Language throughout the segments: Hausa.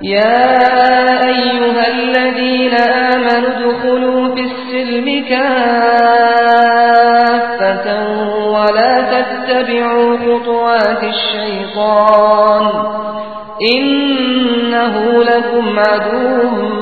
يا أيها الذين آمنوا ادخلوا في السلم كافة ولا تتبعوا خطوات الشيطان إنه لكم عدو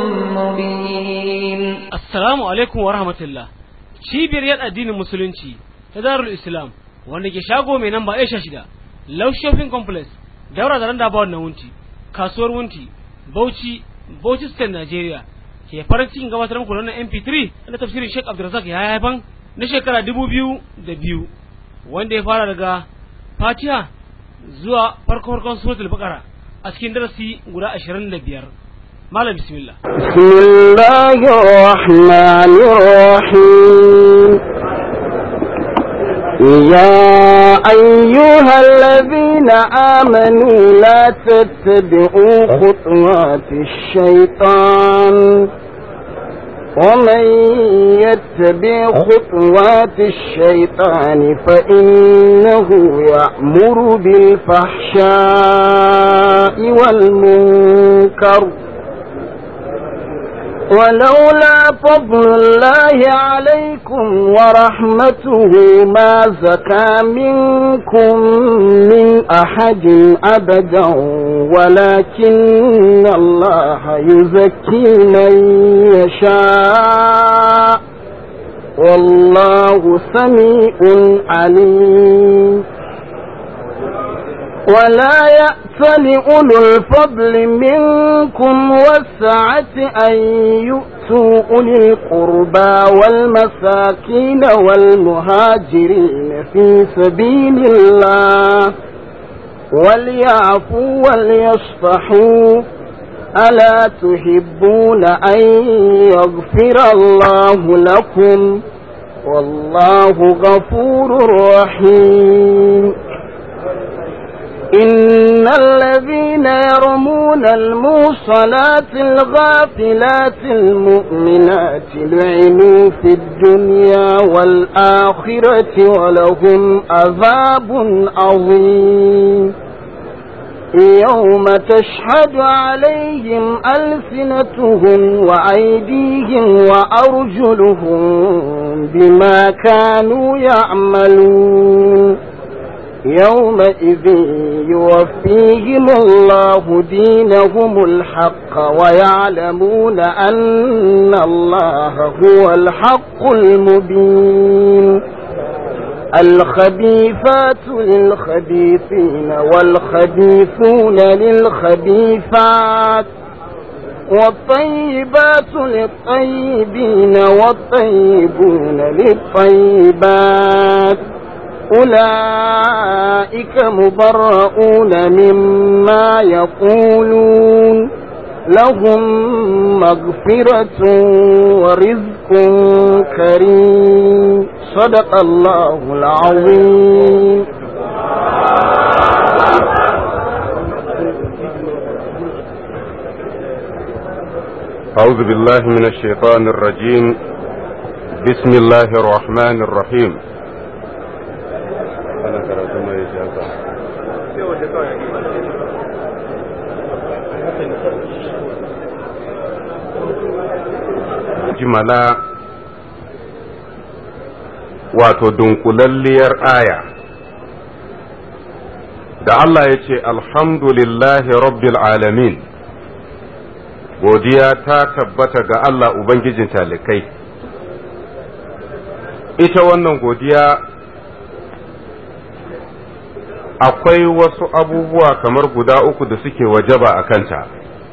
مبين Assalamu alaikum wa rahmatullah. Cibiyar yan addinin Musulunci ta Darul Islam wanda ke shago mai namba Aisha shida, Love Shopping Complex, daura da randa ba wannan wunti, kasuwar wunti, Bauchi, Bauchi State Nigeria. Ke farin cikin gabatar muku da wannan MP3 na tafsirin Sheikh Abdulrazak ya haifan na shekara dubu biyu da biyu wanda ya fara daga Fatiha zuwa farko farkon suratul Baqara a cikin darasi guda ashirin da biyar. Malam bismillah. بسم الله الرحمن الرحيم يا أيها الذين آمنوا لا تتبعوا خطوات الشيطان ومن يتبع خطوات الشيطان فإنه يأمر بالفحشاء والمنكر ولولا فضل الله عليكم ورحمته ما زكى منكم من أحد أبدا ولكن الله يزكي من يشاء والله سميع عليم ولا يأت لأولو الفضل منكم والسعة أن يؤتوا أولي القربى والمساكين والمهاجرين في سبيل الله وليعفوا وليصفحوا ألا تحبون أن يغفر الله لكم والله غفور رحيم إن الذين يرمون الموصلات الغافلات المؤمنات لعنوا في الدنيا والآخرة ولهم عذاب عظيم يوم تشهد عليهم ألسنتهم وأيديهم وأرجلهم بما كانوا يعملون يومئذ يوفيهم الله دينهم الحق ويعلمون أن الله هو الحق المبين الخبيثات للخبيثين والخبيثون للخبيثات والطيبات للطيبين والطيبون للطيبات أولئك مبرؤون مما يقولون لهم مغفرة ورزق كريم صدق الله العظيم أعوذ بالله من الشيطان الرجيم بسم الله الرحمن الرحيم ana karatu mai shaka jimala wato dunkulalliyar aya da Allah ya ce alhamdulillahi rabbil alamin godiya ta tabbata ga Allah Ubangijin talikai ita wannan godiya akwai wasu abubuwa kamar guda uku da suke wajaba a kanta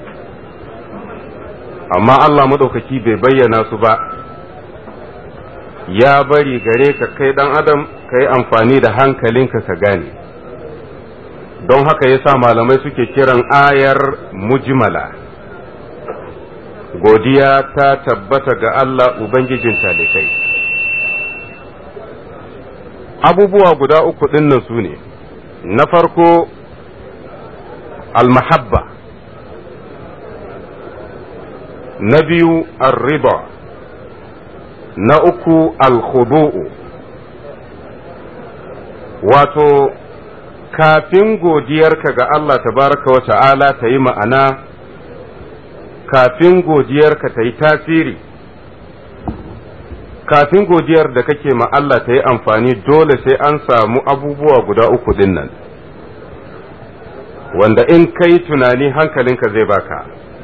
amma Allah maɗaukaki bai bayyana su ba ya bari gare ka kai ɗan adam ka yi amfani da hankalinka ka gane don haka ya sa malamai suke kiran ayar mujmala godiya ta tabbata ga Allah Ubangijin talikai abubuwa guda uku ɗinnan su ne na farko almahabba na biyu arriba na uku alkhudu'u wato kafin godiyarka ga Allah tabaraka wa ta'ala ta yi ma'ana kafin godiyarka ta yi tasiri kafin godiyar da kake ma Allah ta yi amfani dole sai an samu abubuwa guda uku din nan wanda in kai tunani hankalinka zai baka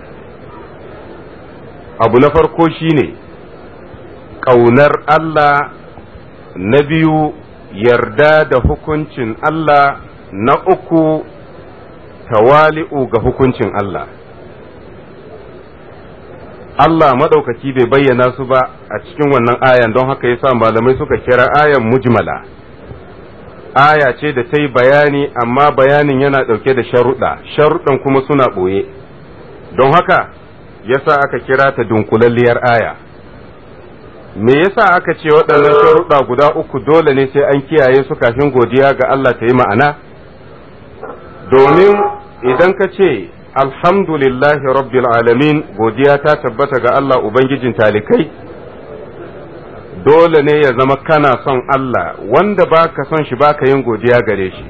abu na farko shine ƙaunar Allah na biyu yarda da hukuncin Allah na uku tawali'u ga hukuncin Allah Allah maɗaukaki bai bayyana su ba a cikin wannan ayan don haka yasa malamai suka kira ayan mujmala aya ce da ta yi bayani amma bayanin yana ɗauke da sharuɗa sharuɗan kuma suna ɓoye don haka yasa aka kira ta dunkulalliyar aya me yasa aka ce waɗannan sharuɗa guda uku dole ne sai an kiyaye su kafin godiya ga Allah ta yi ma'ana domin idan ka ce alhamdulillahi rabbil alamin godiya ta tabbata ga Allah ubangijin talikai dole ne ya zama kana son Allah wanda baka son shi baka yin godiya gare shi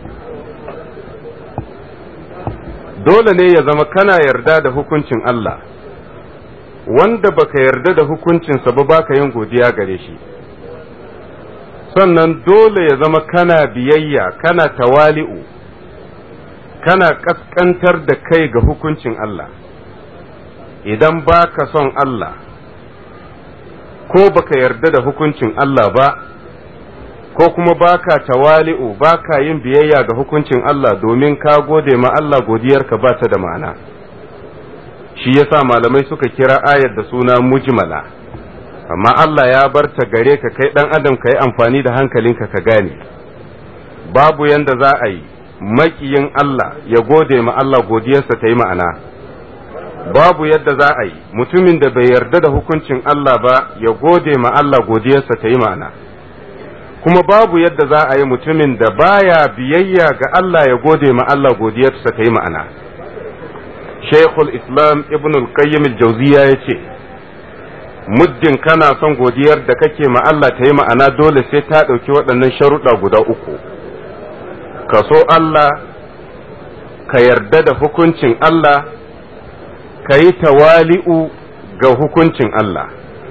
dole ne ya zama kana yarda da hukuncin Allah wanda baka yarda da hukuncinsa ba baka yin godiya gare shi sannan dole ya zama kana biyayya kana tawali'u kana kaskantar da kai ga hukuncin Allah idan baka son Allah ko baka yarda da hukuncin Allah ba ko kuma baka tawali'u baka yin biyayya ga hukuncin Allah domin ka gode ma Allah godiyarka ba ta da ma'ana shi yasa malamai suka kira ayar da suna mujmala amma Allah ya bar ta gare ka kai dan adam ka yi amfani da hankalinka ka gane babu yanda za a yi makiyin Allah ya gode ma Allah godiyarsa ta yi ma'ana babu yadda za a yi mutumin da bai yarda da hukuncin Allah ba ya gode ma Allah godiyarsa ta yi ma'ana kuma babu yadda za a yi mutumin da baya biyayya ga Allah ya gode ma Allah godiyarsa ta yi ma'ana Sheikhul Islam Ibn al-Qayyim al-Jawziya ya ce muddin kana son godiyar da kake ma Allah ta yi ma'ana dole sai ta ɗauki waɗannan sharuɗa guda uku ka so Allah ka yarda da hukuncin Allah ka yi tawali'u ga hukuncin Allah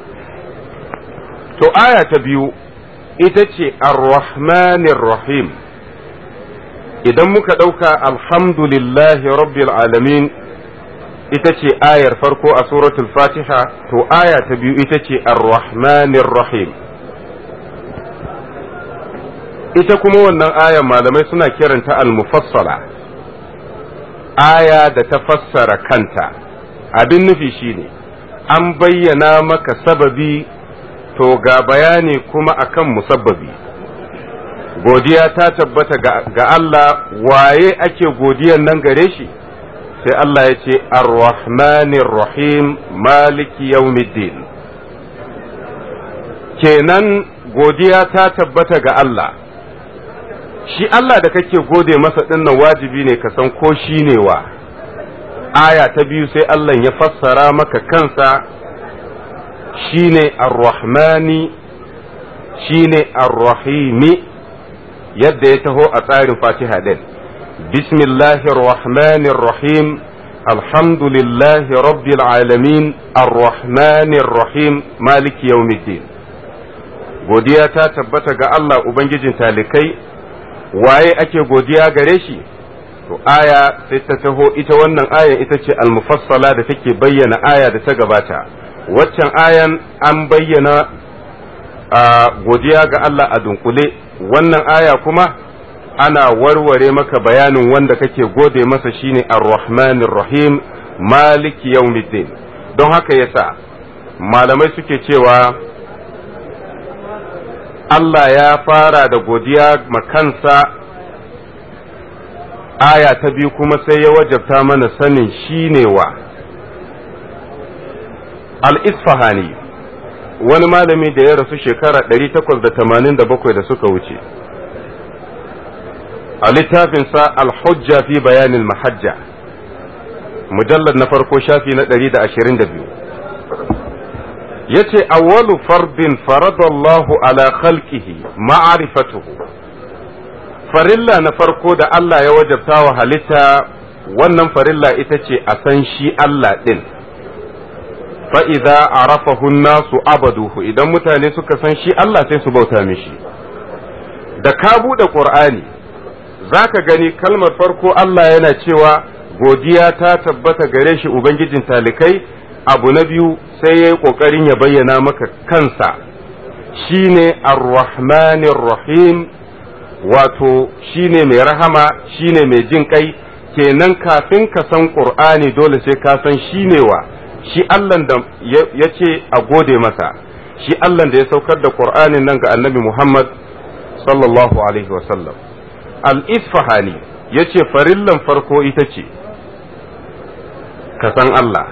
to aya ta biyu ita ce ar-rahmanir rahim idan muka ɗauka alhamdulillahi rabbil alamin ita ce ayar farko a suratul fatiha to aya ta biyu ita ce ar-rahmanir rahim ita kuma wannan ayar malamai suna kiranta al-mufassala aya da ta fassara kanta abin nufi shine an bayyana maka sababi to ga bayani kuma akan musabbabi godiya ta tabbata ga Allah waye ake godiyan nan gare shi sai Allah ya ce ar-rahmanir rahim maliki yawmiddin kenan godiya ta tabbata ga Allah shi Allah da kake gode masa dinnan wajibi ne ka san ko shi ne wa aya ta biyu sai Allah ya fassara maka kansa shine ar-rahmani shine ar-rahimi yadda ya taho a tsarin fatiha din bismillahir rahmanir rahim alhamdulillahi rabbil alamin ar-rahmanir rahim maliki yawmiddin godiya ta tabbata ga Allah ubangijin talikai waye ake godiya gare shi to aya sai ta taho ita wannan ayan ita ce al-mufassala da take bayyana aya da ta gabata waccan ayan an bayyana a godiya ga Allah a dunkule wannan aya kuma ana warware maka bayanin wanda kake gode masa shine ar-rahmanir rahim maliki yawmiddin don haka yasa malamai suke cewa Allah ya fara da godiya makansa aya ta biyu kuma sai ya wajabta mana sanin shine wa al-isfahani wani malami da ya rasu shekara 887 da suka wuce a littafinsa al-hujja fi bayanin mahajja mujallar na farko shafi na 122 yace awwalu fardin faradallahu ala khalqihi ma'rifatuhu farilla na farko da Allah ya wajabta wa halitta wannan farilla ita ce a san shi Allah din fa'iza a rafahun nasu abaduhu idan mutane suka san shi Allah sai su bauta mishi da ka buɗe ƙur'ani za ka gani kalmar farko Allah yana cewa godiya ta tabbata gare shi Ubangijin talikai abu na biyu sai ya yi ƙoƙarin ya bayyana maka kansa shi ne ar-rahmanir rahim wato shi ne mai rahama shi ne mai jin kai kenan kafin ka san ƙur'ani dole sai ka san shi ne wa shi Allah da ya ce a gode masa shi Allah da ya saukar da ƙur'anin nan ga annabi Muhammad sallallahu alaihi wasallam al-isfahani ya ce farillan farko ita ce ka san Allah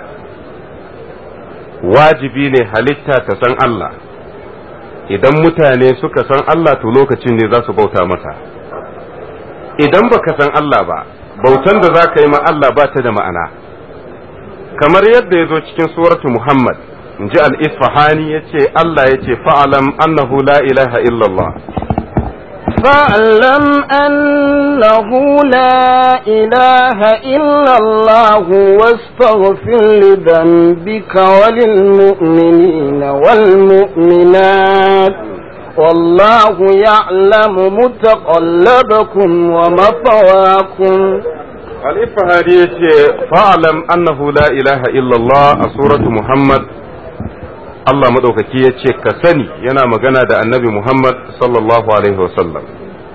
wajibi ne halitta ta san Allah idan mutane suka san Allah to lokacin ne za su bauta masa idan baka san Allah ba bautan da za ka yi ma Allah ba ta da ma'ana kamar yadda ya zo cikin suratu Muhammad in ji al-isfahani ya ce Allah ya ce fa'alam annahu la ilaha illallah فاعلم أنه لا إله إلا الله واستغفر لذنبك وللمؤمنين والمؤمنات والله يعلم متقلبكم ومثواكم الإفهاري فاعلم أنه لا إله إلا الله سورة محمد Allah maɗaukaki ya ce ka sani yana magana da annabi Muhammad sallallahu Alaihi wasallam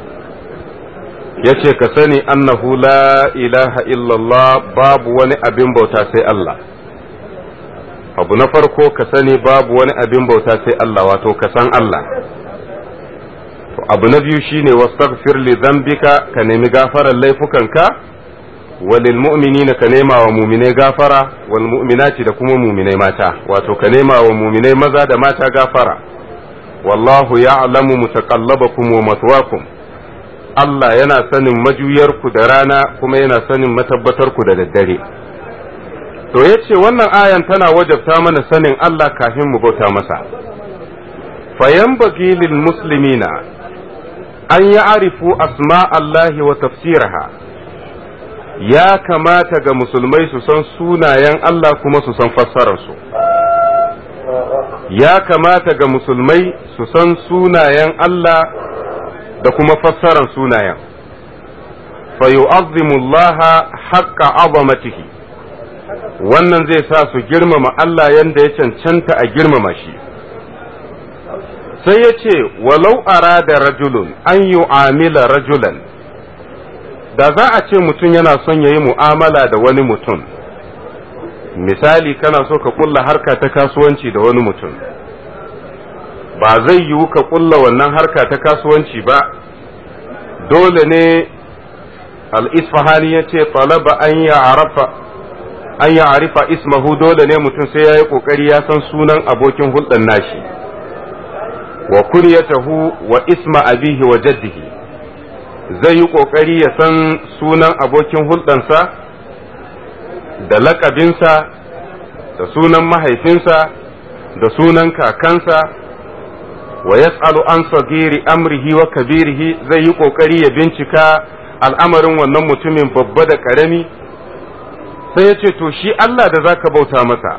ya ce ka sani annahu la ilaha illallah babu wani abin bauta sai Allah abu na farko ka sani babu wani abin bauta sai Allah wato ka san Allah to abu na biyu shine wastaghfir li dhanbika ka nemi gafarar laifukanka walil mu'minina ka nema wa muminai gafara wal mu'minati da kuma muminai mata wato ka nema wa muminai maza da mata gafara wallahu ya'lamu mutaqallabakum wa matwakum Allah yana sanin majuyarku da rana kuma yana sanin matabbatarku da daddare to yace wannan ayan tana wajabta mana sanin Allah kafin mu bauta masa fayanbaghi lil muslimina an ya'rifu asma Allahi wa tafsiraha ya kamata ga musulmai su san sunayen Allah kuma su san fassararsu ya kamata ga musulmai su san sunayen Allah da kuma fassarar sunayen fayu'azzimullaha haqqa azamatihi wannan zai sa su girmama Allah yanda ya cancanta a girmama shi sai ya ce walau arada rajulun an yu'amila rajulan da za a ce mutum yana son ya yi mu'amala da wani mutum misali kana so ka kulla harka ta kasuwanci da wani mutum ba zai yiwu ka kulla wannan harka ta kasuwanci ba dole ne al-isfahani ya ce talaba an ya arafa an ya arifa ismahu dole ne mutum sai ya yi kokari ya san sunan abokin hulɗar nashi wa kunyatahu wa isma abihi wa jaddihi zai yi ƙoƙari ya san sunan abokin hulɗansa da laƙabinsa da sunan mahaifinsa da sunan kakansa wa yas'alu an sagiri amrihi wa kabirihi zai yi ƙoƙari ya bincika al'amarin wannan mutumin babba da ƙarami sai ya ce to shi Allah da zaka bauta masa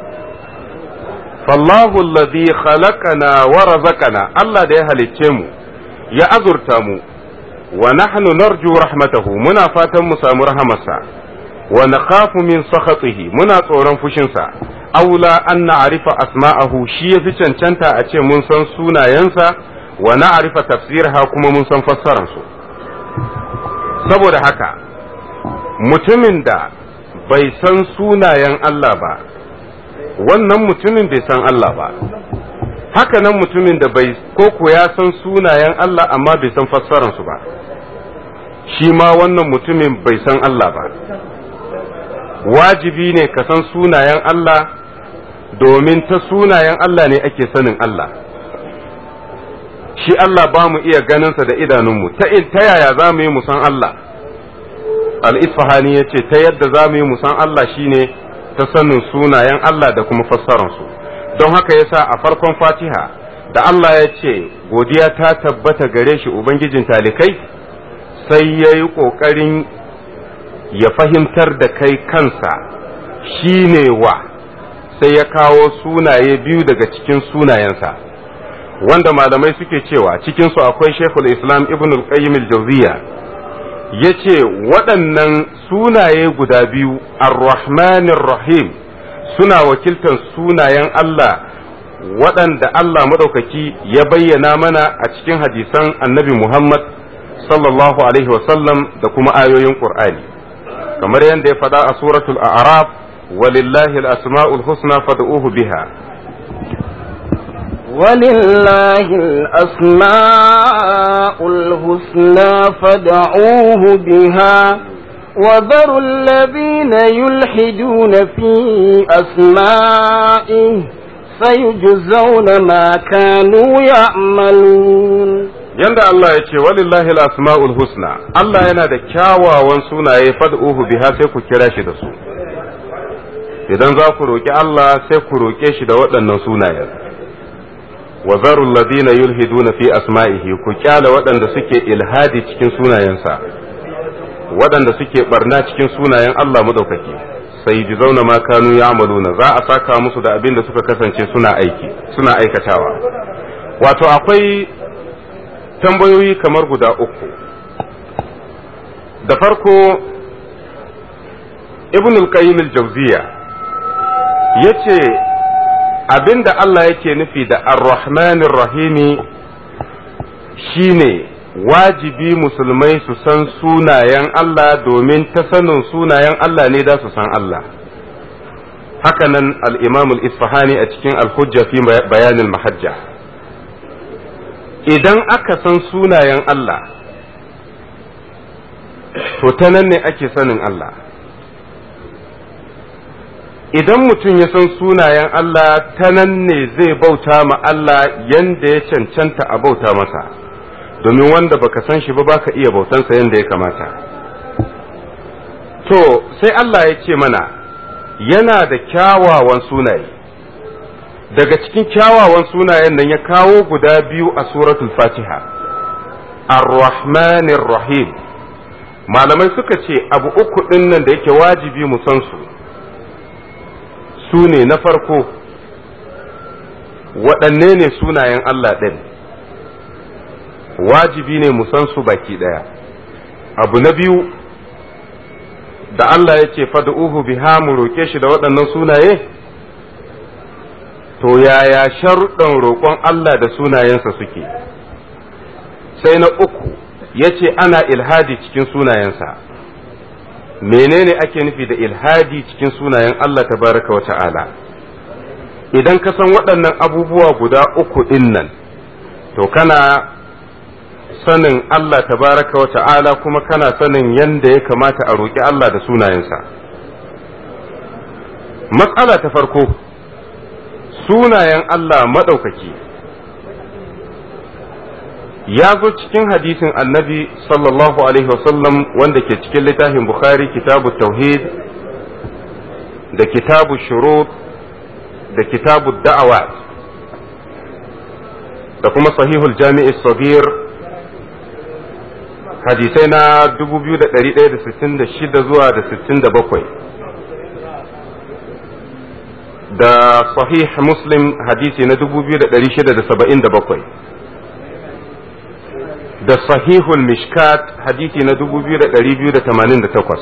fallahu alladhi khalaqana wa razaqana Allah da ya halicce mu ya azurta mu wa nahnu narju rahmatahu muna fatan mu samu rahamarsa wa nakhafu min sakhatihi muna tsoron fushinsa aula an na'rifa asma'ahu shi yafi cancanta a ce mun san sunayensa wa na'rifa tafsirha kuma mun san fassarar su saboda haka mutumin da bai san sunayen Allah ba wannan mutumin bai san Allah ba haka nan mutumin da bai koko ya san sunayen Allah amma bai san fassararsu ba shi ma wannan mutumin bai san Allah ba wajibi ne ka san sunayen Allah domin ta sunayen Allah ne ake sanin Allah shi Allah ba mu iya ganinsa da idanunmu ta yaya za mu yi musan Allah al-isfahani ya ce ta yadda za mu yi musan Allah shine ta sanin sunayen Allah da kuma fassararsu don haka yasa a farkon fatiha da Allah ya ce godiya ta tabbata gare shi ubangijin talikai sai ya yi ƙoƙarin ya fahimtar da kai kansa shi ne wa sai ya kawo sunaye biyu daga cikin sunayensa wanda malamai suke cewa cikinsu akwai shekul islam ibn al-qayyim al-jawziya ya ce waɗannan sunaye guda biyu ar-rahmanir rahim suna wakiltar sunayen Allah waɗanda Allah maɗaukaki ya bayyana mana a cikin hadisan annabi Muhammad sallallahu alaihi wasallam da kuma ayoyin Qur'ani kamar yadda ya faɗa a suratul a'raf walillahi al-asma'ul husna fad'uhu biha ولله الأسماء الحسنى فدعوه بها وذروا الذين يلحدون في أسمائه سيجزون ما كانوا يعملون yanda Allah ya ce walillahi al-asma'ul husna Allah yana da kyawawan sunaye fad'uhu biha sai ku kira shi da su idan za ku roki Allah sai ku roke shi da waɗannan sunayen wa zarul ladina yulhiduna fi asma'ihi ku kyala waɗanda suke ilhadi cikin sunayensa waɗanda suke barna cikin sunayen Allah madaukaki sai ji zauna ma kanu ya'maluna za a saka musu da abin da suka kasance suna aiki suna aikatawa wato akwai tambayoyi kamar guda uku da farko ibn al-qayyim al-jawziya yace abinda Allah yake nufi da ar-rahmanir rahimi shine wajibi musulmai su san sunayen Allah domin ta sanin sunayen Allah ne da su san Allah hakanan al-imam al-isfahani a cikin al-hujja fi bayanin mahajja idan aka san sunayen Allah to ta nan ne ake sanin Allah idan mutum ya san sunayen Allah ta nan ne zai bauta ma Allah yanda ya cancanta a bauta masa domin wanda baka san shi ba baka iya bautansa yanda ya kamata to sai Allah ya ce mana yana da kyawawan sunaye daga cikin kyawawan sunayen nan ya kawo guda biyu a suratul fatiha ar-rahmanir rahim malamai suka ce abu uku ɗin nan da yake wajibi mu san su su ne na farko waɗanne ne sunayen Allah ɗin wajibi ne mu san su baki ɗaya abu na biyu da Allah ya ce fad'uhu biha mu roƙe shi da waɗannan sunaye to yaya sharuɗan roƙon Allah da sunayensa suke sai na uku ya ce ana ilhadi cikin sunayensa menene ake nufi da ilhadi cikin sunayen Allah tabaraka wa ta'ala idan ka san waɗannan abubuwa guda uku ɗin nan to kana sanin Allah tabaraka wa ta'ala kuma kana sanin yadda ya kamata a roƙi Allah da sunayensa matsala ta farko sunayen Allah maɗaukaki ya zo cikin hadisin annabi sallallahu alaihi wasallam wanda ke cikin littafin bukhari kitabu tauhid da kitabu shurut da kitabu da'awat da kuma sahihul jami'i sagir hadisai na 2166 zuwa da 67 da sahih muslim hadisi na 2677 da sahihul mishkat hadisi na 2288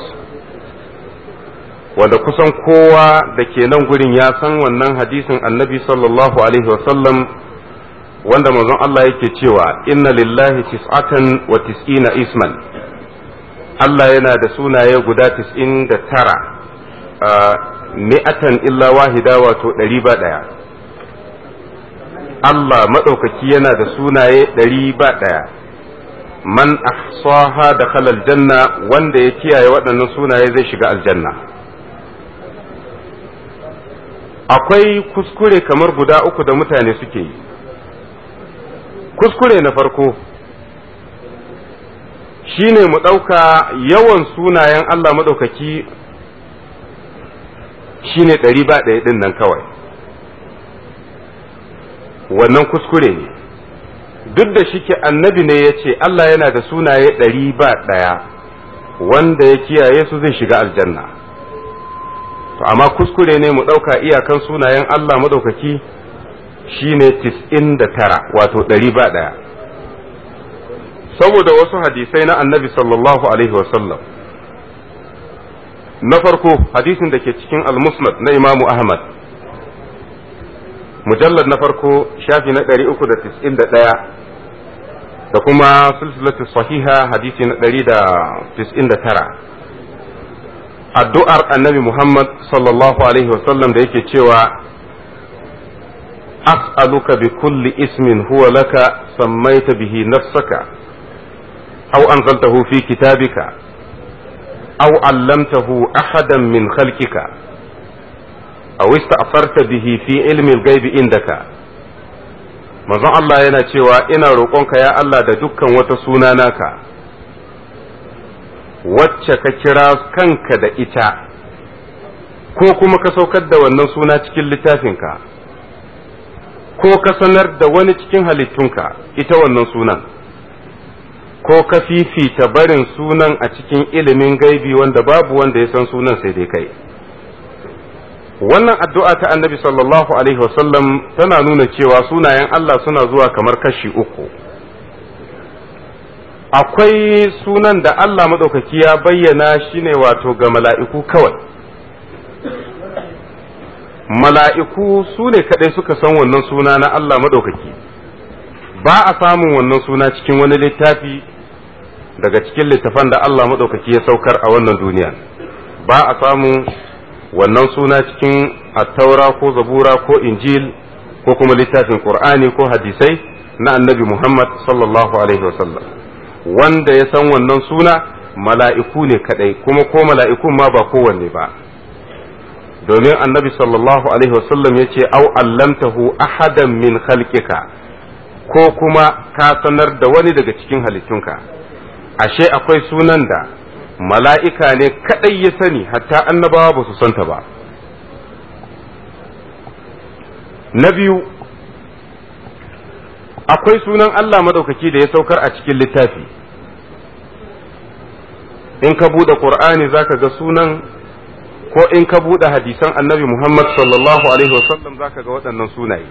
wanda kusan kowa da ke nan gurin ya san wannan hadisin annabi sallallahu alaihi wasallam wanda manzon Allah yake cewa inna lillahi tis'atan wa tis'ina isman Allah yana da sunaye guda tis'in da tara mi'atan illa wahida wato ɗari ba ɗaya Allah maɗaukaki yana da sunaye ɗari ba ɗaya man ahsaha da aljanna wanda ya kiyaye waɗannan sunaye zai shiga aljanna akwai kuskure kamar guda uku da mutane suke yi kuskure na farko shine mu ɗauka yawan sunayen Allah maɗaukaki shine ɗari ba ɗaya ɗin nan kawai wannan kuskure ne duk da shike annabi ne ya ce Allah yana da sunaye ɗari ba ɗaya wanda ya kiyaye su zai shiga aljanna to amma kuskure ne mu ɗauka iyakan sunayen Allah madaukaki shine tis'in da tara wato ɗari ba ɗaya saboda wasu hadisai na annabi sallallahu alaihi wasallam na farko hadisin da ke cikin al-musnad na imamu ahmad mujallar na farko shafi na 391 da kuma silsilatu sahiha hadisi na 199 addu'ar annabi muhammad sallallahu alaihi wasallam da yake cewa as'aluka bi kulli ismin huwa laka sammaita bihi nafsaka aw anzaltahu fi kitabika أو علمته أحدا من خلقك أو استأثرت به في علم الغيب عندك manzon Allah yana cewa ina roƙonka ya Allah da dukkan wata suna naka wacce ka kira kanka da ita ko kuma ka saukar da wannan suna cikin littafinka ko ka sanar da wani cikin halittunka ita wannan sunan ko ka fifita barin sunan a cikin ilimin gaibi wanda babu wanda ya san sunan sai dai kai wannan addu'a ta annabi sallallahu alaihi wasallam tana nuna cewa sunayen Allah suna zuwa kamar kashi uku akwai sunan da Allah maɗaukaki ya bayyana shine wato ga mala'iku kawai mala'iku su ne kaɗai suka san wannan suna na Allah maɗaukaki ba a samun wannan suna cikin wani littafi daga cikin littafan da Allah maɗaukaki ya saukar a wannan duniya ba a samu wannan suna cikin attaura ko zabura ko injil ko kuma littafin qur'ani ko hadisai na annabi muhammad sallallahu alaihi wasallam wanda ya san wannan suna mala'iku ne kadai kuma ko mala'ikun ma ba kowanne ba domin annabi sallallahu alaihi wasallam ya ce au allamtahu ahadan min khalqika ko kuma ka sanar da wani daga cikin halittunka ashe akwai sunan da mala'ika ne kaɗai ya sani hatta annabawa ba su santa ba na biyu akwai sunan Allah madaukaki da ya saukar a cikin littafi in ka buɗe ƙur'ani za ka ga sunan ko in ka buɗe hadisan annabi Muhammad sallallahu Alaihi wasallam za ka ga waɗannan sunaye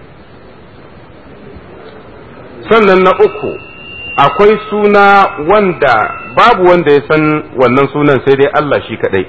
sannan na uku akwai suna wanda babu wanda ya san wannan sunan sai dai Allah shi kadai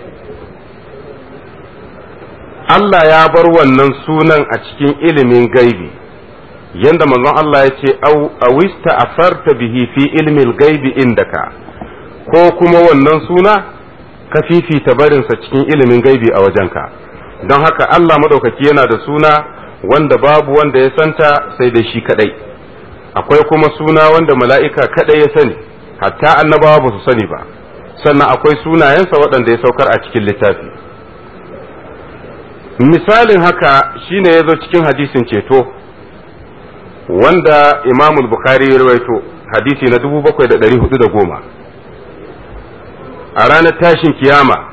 Allah ya bar wannan sunan a cikin ilimin gaibi yanda manzon Allah ya ce awista asarta bihi fi ilmil gaibi indaka ko kuma wannan suna ka fifita barinsa cikin ilimin gaibi a wajenka don haka Allah madaukaki yana da suna wanda babu wanda ya santa sai dai shi kadai akwai kuma suna wanda mala'ika kaɗai ya sani hatta annabawa ba su sani ba sannan akwai sunayensa waɗanda ya saukar a cikin littafi misalin haka shine ya zo cikin hadisin ceto wanda imamul bukhari ya rawaito hadisi na 7410 a ranar tashin kiyama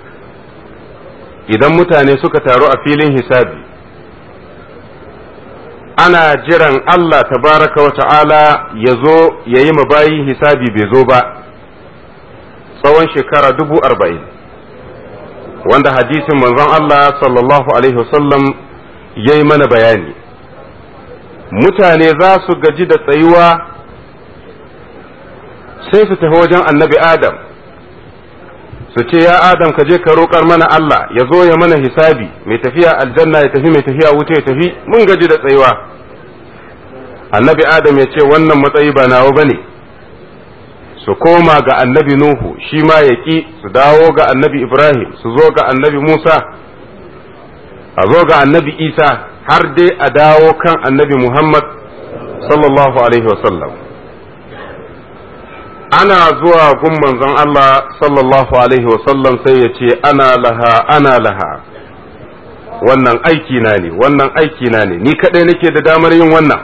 idan mutane suka taru a filin hisabi ana jiran Allah tabaraka wa ta'ala ya zo ya yi bayi hisabi bai zo ba tsawon shekara dubu arba'in wanda hadisin manzon Allah sallallahu alaihi wasallam ya yi mana bayani mutane za su gaji da tsayuwa sai su tafi wajen annabi Adam su ce ya Adam ka je ka roƙar mana Allah ya zo ya mana hisabi mai tafiya aljanna ya tafi mai tafiya wuta ya tafi mun gaji da tsayuwa annabi Adam ya ce wannan matsayi ba nawa bane su koma ga annabi Nuhu shi ma ya ƙi su dawo ga annabi Ibrahim su zo ga annabi Musa a zo ga annabi Isa har dai a dawo kan annabi Muhammad sallallahu alaihi wasallam ana zuwa gun manzon Allah sallallahu alaihi wasallam sai ya ce ana laha ana laha wannan aiki na ne wannan aiki na ne ni kadai nake da damar yin wannan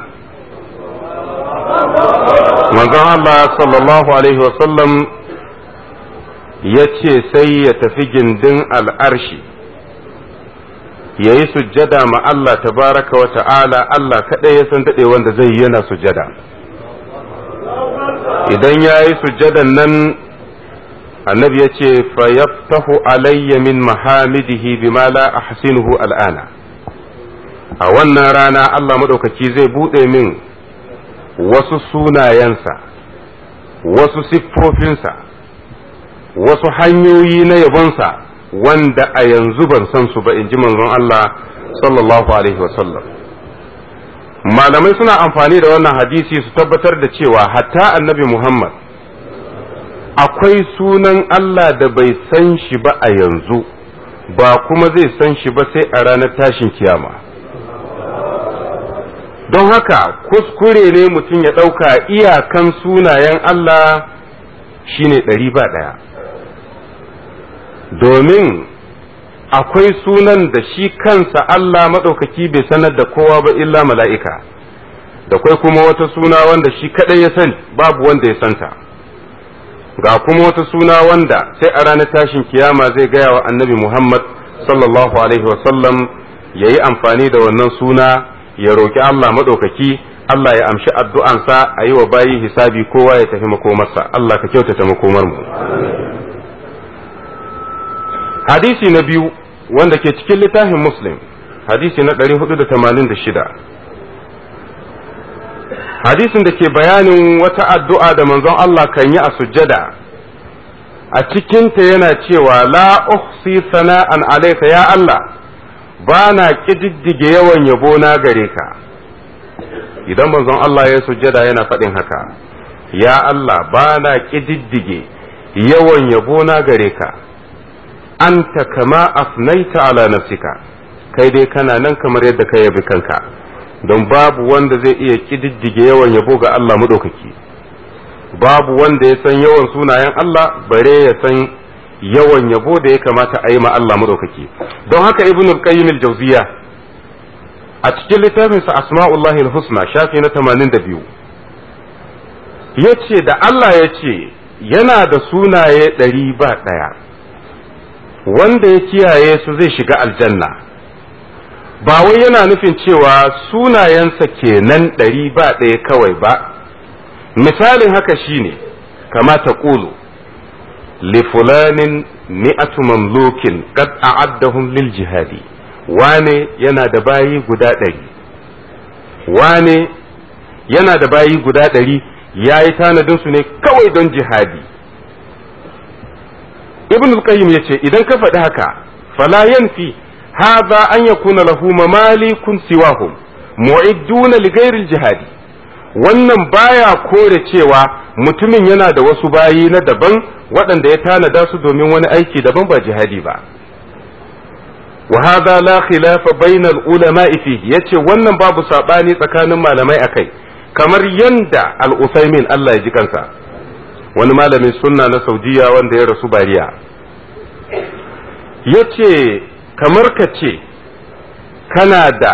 manzon Allah sallallahu alaihi wasallam ya ce sai ya tafi gindin al'arshi ya yi sujjada ma Allah tabaraka wa ta'ala Allah kaɗai ya san daɗe wanda zai yi yana sujjada idan ya yi sujjadan nan annabi ya ce fayaftahu alayya min mahamidihi bima la ahsinuhu al'ana a wannan rana Allah maɗaukaki zai buɗe min wasu sunayensa wasu siffofinsa wasu hanyoyi na yabonsa wanda a yanzu ban san su ba in ji manzon Allah sallallahu alaihi wasallam malamai suna amfani da wannan hadisi su tabbatar da cewa hatta annabi Muhammad akwai sunan Allah da bai san shi ba a yanzu ba kuma zai san shi ba sai a ranar tashin kiyama don haka kuskure ne mutum ya ɗauka iyakan sunayen Allah shine ɗari ba ɗaya domin akwai sunan da shi kansa Allah maɗaukaki bai sanar da kowa ba illa mala'ika da kwai kuma wata suna wanda shi kaɗai ya sani babu wanda ya santa ga kuma wata suna wanda sai a ranar tashin kiyama zai gaya wa annabi Muhammad sallallahu alaihi wasallam ya yi amfani da wannan suna ya roƙi Allah maɗaukaki Allah ya amshi addu'ansa a yi wa bayi hisabi kowa ya tafi makomarsa Allah ka kyautata makomar mu hadisi na biyu wanda ke cikin littafin muslim hadisi na 486 hadisin da ke bayanin wata addu'a da manzon Allah kan yi a sujjada a cikinta yana cewa la uhsi sana'an alaika ya Allah ba na ƙididdige yawan yabo na gare ka idan manzon Allah ya sujjada yana faɗin haka ya Allah ba na ƙididdige yawan yabo na gare ka anta kama afnaita ala nafsika kai dai kana nan kamar yadda ka yabi kanka don babu wanda zai iya kididdige yawan yabo ga Allah maɗaukaki babu wanda ya san yawan sunayen Allah bare ya san yawan yabo da ya kamata a yi ma Allah maɗaukaki don haka ibn al-qayyim al-jawziya a cikin littafin sa asma'ullahi al-husna shafi na 82 yace da Allah ya ce yana da sunaye ɗari ba ɗaya wanda ya kiyaye su zai shiga aljanna ba wai yana nufin cewa sunayensa kenan ɗari ba ɗaya kawai ba misalin haka shine kama ta ƙulu lifulanin mi'atu mamlukin qad a'addahum lil jihadi wane yana da bayi guda ɗari wane yana da bayi guda ɗari ya yi tanadinsu ne kawai don jihadi ibn al-qayyim yace idan ka faɗi haka fala yanfi hadha an yakuna lahu mamalikun siwahum mu'idduna li ghairi jihadi wannan baya kore cewa mutumin yana da wasu bayi na daban waɗanda ya tanada su domin wani aiki daban ba jihadi ba wa hadha la khilafa bainal ulama'i fihi yace wannan babu sabani tsakanin malamai akai kamar yanda al-usaymin Allah ya ji kansa wani malamin sunna na saudiya wanda ya rasu bariya ya ce kamar ka ce kana da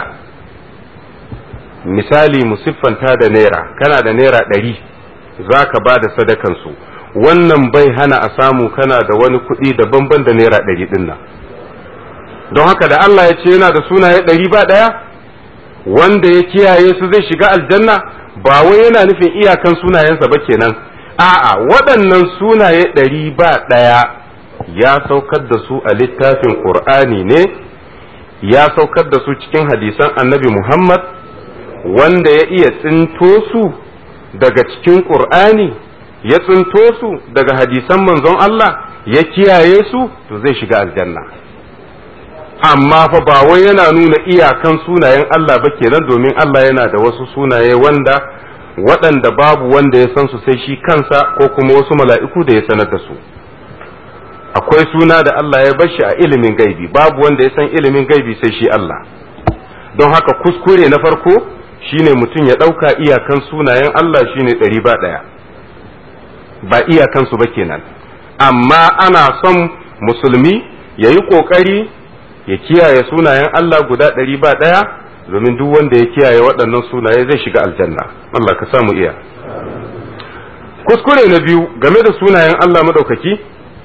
misali musiffanta da naira kana da naira ɗari za ka ba da sadakansu wannan bai hana a samu kana da wani kuɗi daban-ban da naira ɗari ɗin nan don haka da Allah ya ce yana da sunaye ɗari ba ɗaya wanda ya kiyaye su zai shiga aljanna ba wai yana nufin iyakan sunayensa ba kenan a'a waɗannan sunaye ɗari ba ɗaya ya saukar da su a littafin ƙur'ani ne ya saukar da su cikin hadisan annabi muhammad wanda ya iya tsinto su daga cikin ƙur'ani ya tsinto su daga hadisan manzon Allah ya kiyaye su to zai shiga aljanna amma fa ba wai yana nuna iyakan sunayen Allah ba kenan domin Allah yana da wasu sunaye wanda waɗanda babu wanda ya san su sai shi kansa ko kuma wasu mala'iku da ya sanar da su akwai suna da Allah ya bashi a ilimin gaibi babu wanda ya san ilimin gaibi sai shi Allah don haka kuskure na farko shine mutum ya ɗauka iyakan sunayen Allah shine ɗari ba ɗaya ba iyakansu ba kenan amma ana son musulmi ya yi ƙoƙari ya kiyaye sunayen Allah guda ɗari ba ɗaya domin duk wanda ya kiyaye waɗannan sunaye zai shiga aljanna Allah ka samu iya kuskure na biyu game da sunayen Allah madaukaki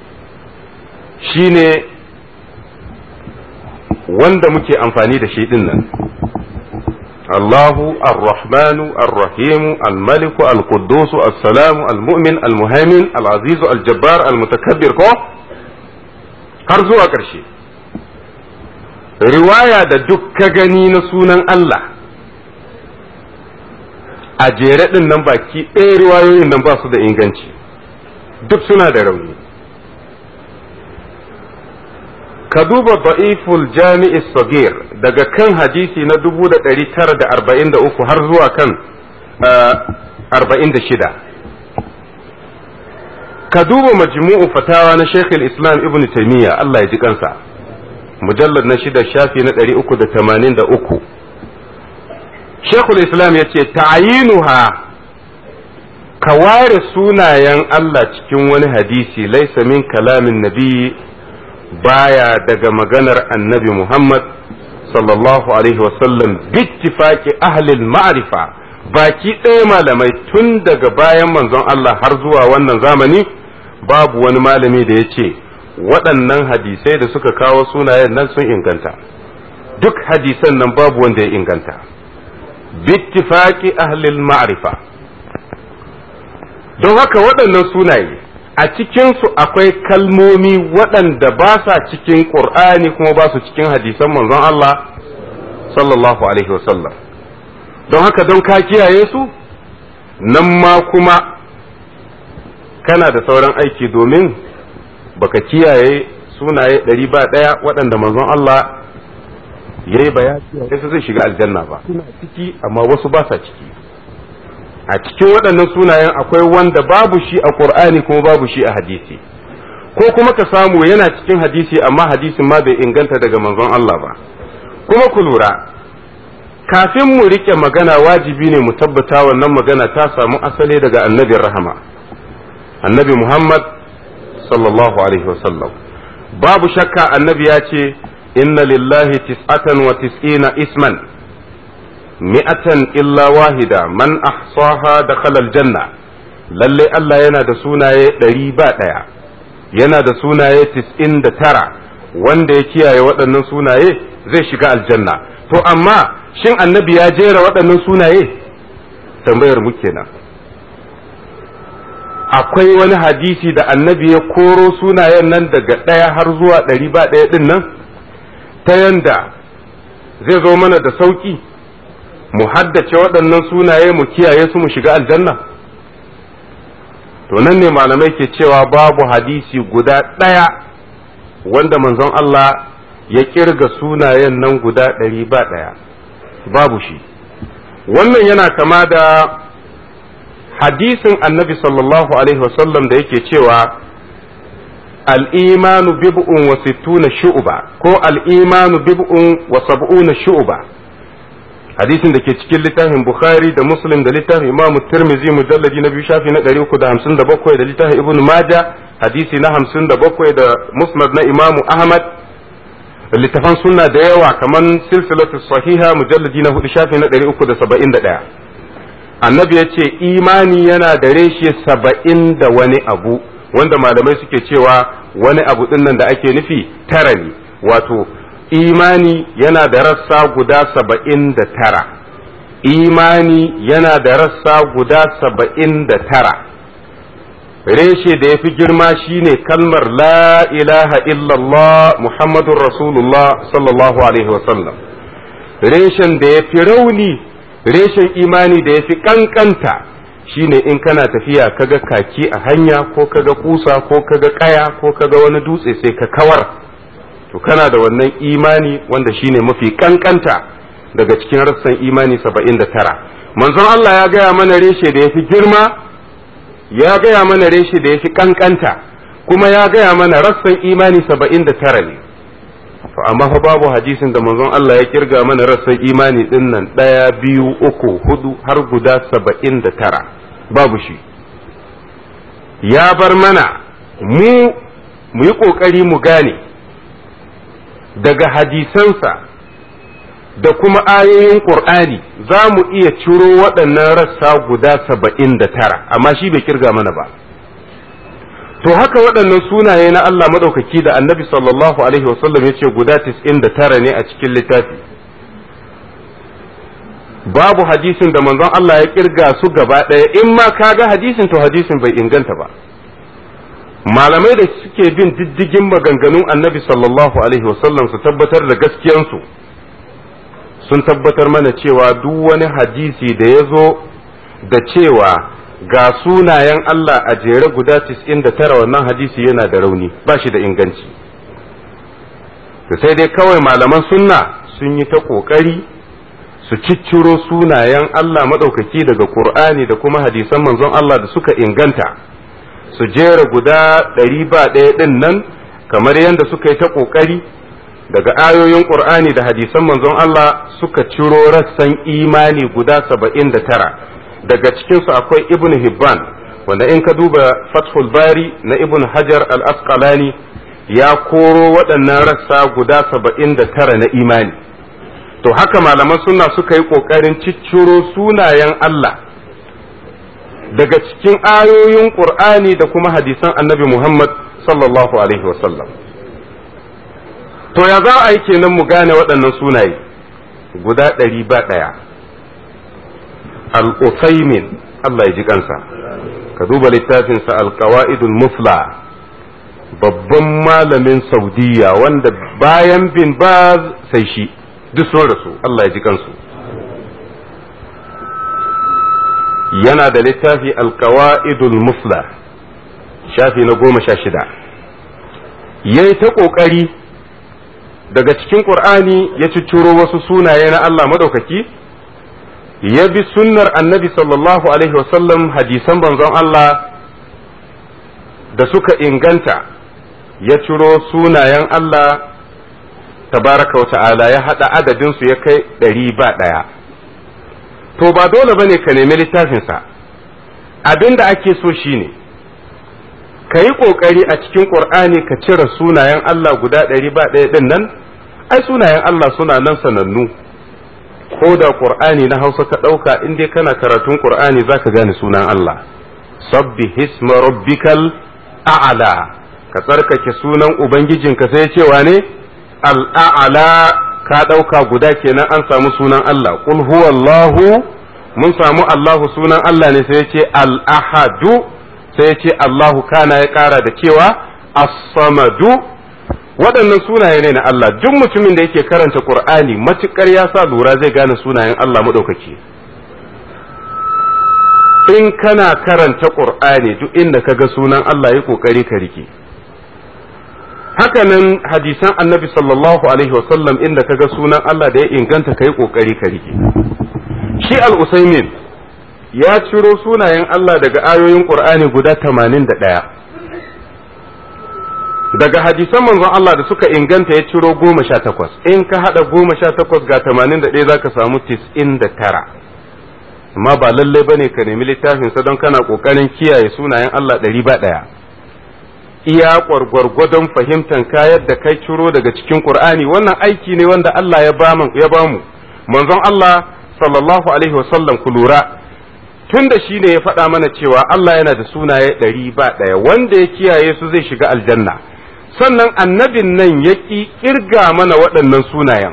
shine wanda muke amfani da shi din nan Allahu ar-Rahmanu ar-Rahimu al-Maliku al-Quddusu as-Salamu al-Mu'min al-Muhaimin al-Azizu al-Jabbar al-Mutakabbir ko har zuwa ƙarshe riwaya da duk ka gani na sunan Allah a jere ɗin nan baki ɗaya riwayoyin nan ba su da inganci duk suna da rauni ka duba da'iful jami'i sagir daga kan hadisi na 1943 har zuwa kan 46 ka duba majmu'u fatawa na Sheikh islam ibn Taymiyyah Allah ya ji kansa mujallad na shida shafi na 383 Sheikhul Islam ya ce ta'ayinuha ka ware sunayen Allah cikin wani hadisi laisa min kalamin nabi baya daga maganar annabi Muhammad sallallahu alaihi wasallam bittifaqi ahlil ma'rifa baki ɗaya malamai tun daga bayan manzon Allah har zuwa wannan zamani babu wani malami da ya ce waɗannan hadisai da suka kawo sunayen nan sun inganta duk hadisan nan babu wanda ya inganta bittifaqi ahlil ma'rifa don haka waɗannan sunaye a cikinsu akwai kalmomi waɗanda ba sa cikin ƙur'ani kuma ba su cikin hadisan manzon Allah sallallahu alaihi wasallam don haka don ka kiyaye su nan ma kuma kana da sauran aiki domin baka kiyaye sunaye ɗari ba ɗaya waɗanda manzon Allah ya yi bayani su zai shiga aljanna ba suna ciki amma wasu ba sa ciki a cikin waɗannan sunayen akwai wanda babu shi a ƙur'ani kuma babu shi a hadisi ko kuma ka samu yana cikin hadisi amma hadisin ma bai inganta daga manzon Allah ba kuma ku lura kafin mu rike magana wajibi ne mu tabbata wannan magana ta samu asali daga annabin rahama annabi Muhammad sallallahu alaihi wasallam babu shakka annabi ya ce inna lillahi tis'atan wa tis'ina isman mi'atan illa wahida man ahsaha dakhala aljanna lalle Allah yana da sunaye ɗari ba ɗaya yana da sunaye tis'in da tara wanda ya kiyaye waɗannan sunaye zai shiga aljanna to amma shin annabi ya jera waɗannan sunaye tambayar mu kenan akwai wani hadisi da annabi ya koro sunayen nan daga ɗaya har zuwa ɗari ba ɗaya ɗin nan ta yanda zai zo mana da sauƙi mu haddace waɗannan sunaye mu kiyaye su mu shiga aljanna to nan ne malamai ke cewa babu hadisi guda ɗaya wanda manzon Allah ya kirga sunayen nan guda ɗari ba ɗaya babu shi wannan yana kama da hadisin annabi sallallahu alaihi wasallam da yake cewa al'imanu bib'un wa sittuna shu'uba ko al'imanu bib'un wa sab'una shu'uba hadisin da ke cikin littafin bukhari da muslim da littafin imam tirmizi mujalladi na biyu shafi na 357 da littafin ibn maja hadisi na 57 da musnad na imam ahmad littafan sunna da yawa kamar silsilatu sahiha mujalladi na hudu shafi na 371 annabi ya ce imani yana da reshe saba'in da wani abu wanda malamai suke cewa wani abu din nan da ake nufi tara ne wato imani yana da rassa guda saba'in da tara imani yana da rassa guda saba'in da tara reshe da ya fi girma shine kalmar la ilaha illallah muhammadun rasulullah sallallahu alaihi wasallam reshen da ya fi rauni reshen imani da ya fi kankanta shine in kana tafiya kaga kaki a hanya ko kaga kusa ko kaga kaya ko kaga wani dutse sai ka kawar to kana da wannan imani wanda shine mafi kankanta daga cikin rassan imani saba'in da tara manzon Allah ya gaya mana reshe da ya fi girma ya gaya mana reshe da ya fi kankanta kuma ya gaya mana rassan imani saba'in da tara ne to amma fa babu hadisin da manzon Allah ya kirga mana rassan imani din nan ɗaya biyu uku hudu har guda saba'in da tara babu shi ya bar mana mu mu yi ƙoƙari mu gane daga hadisansa da kuma ayoyin ƙur'ani za mu iya ciro waɗannan rassa guda saba'in da tara amma shi bai kirga mana ba to haka waɗannan sunaye na Allah maɗaukaki da annabi sallallahu alaihi wasallam ya ce guda tis'in da tara ne a cikin littafi babu hadisin da manzon Allah ya kirga su gaba ɗaya in ma ka ga hadisin to hadisin bai inganta ba malamai da suke bin diddigin maganganun annabi sallallahu alaihi wasallam su tabbatar da gaskiyansu sun tabbatar mana cewa duk wani hadisi da ya zo da cewa ga sunayen Allah a jere guda 99 wannan hadisi yana da rauni ba shi da inganci sai dai kawai malaman sunna sun yi ta ƙoƙari su cicciro sunayen Allah maɗaukaki daga Ƙur'ani da kuma hadisan manzon Allah da suka inganta su jera guda ɗari ba ɗaya ɗin nan kamar yadda suka yi ta ƙoƙari daga ayoyin Ƙur'ani da hadisan manzon Allah suka ciro rassan imani guda saba'in da tara daga cikinsu akwai ibn Hibban wanda in ka duba Fathul Bari na ibn Hajar al-Asqalani ya koro waɗannan rassa guda saba'in da tara na imani to haka malaman suna suka yi ƙoƙarin cicciro sunayen Allah daga cikin ayoyin ƙur'ani da kuma hadisan annabi Muhammad sallallahu alaihi wasallam to ya za a yi kenan mu gane waɗannan sunaye guda ɗari ba ɗaya al-usaimin Allah ya ji kansa ka duba littafinsa al-qawaidul mufla babban malamin saudiya wanda bayan bin baz sai shi duk sun rasu Allah ya ji kansu yana da littafi alkawa'idul mufla shafi na goma sha shida ya yi ta ƙoƙari daga cikin ƙur'ani ya cicciro wasu sunaye na Allah madaukaki ya bi sunnar annabi sallallahu alaihi wasallam hadisan banzon Allah da suka inganta ya ciro sunayen Allah tabaraka wa ta'ala ya haɗa adadinsu ya kai ɗari ba ɗaya to ba dole ba ne ka nemi littafinsa abin da ake so shine ka yi ƙoƙari a cikin ƙur'ani ka cire sunayen Allah guda ɗari ba ɗaya ɗin nan ai sunayen Allah suna nan sanannu ko da ƙur'ani na hausa ka ɗauka in dai kana karatun ƙur'ani za ka gane sunan Allah sabbi hisma rabbikal a'ala ka tsarkake sunan ubangijinka sai cewa ne al'a'ala ka ɗauka guda kenan an samu sunan Allah qul huwallahu mun samu Allahu sunan Allah ne sai ce al'ahadu sai ce Allahu kana ya ƙara da cewa as-samadu waɗannan sunaye ne na Allah duk mutumin da yake karanta Qur'ani matukar ya sa lura zai gane sunayen Allah maɗaukaki in kana karanta Qur'ani duk inda ka ga sunan Allah yi ƙoƙari ka rike hakanan hadisan annabi sallallahu alaihi wasallam inda kaga sunan Allah da ya inganta kai kokari ka rike shi al-usaimin ya ciro sunayen Allah daga ayoyin qur'ani guda 81 daga hadisan manzon Allah da suka inganta ya ciro 18 in ka hada 18 ga 81 zaka samu 99 amma ba lalle bane ka nemi littafin sa don kana kokarin kiyaye sunayen Allah ɗari ba ɗaya iya gwargwadon fahimtan kayar da kai ciro daga cikin Qur'ani wannan aiki ne wanda Allah ya bamu ya bamu manzon Allah sallallahu alaihi wasallam ku lura tun da shi ne ya faɗa mana cewa Allah yana da sunaye ɗari ba ɗaya wanda ya kiyaye su zai shiga aljanna sannan annabin nan ya ƙi ƙirga mana waɗannan sunayen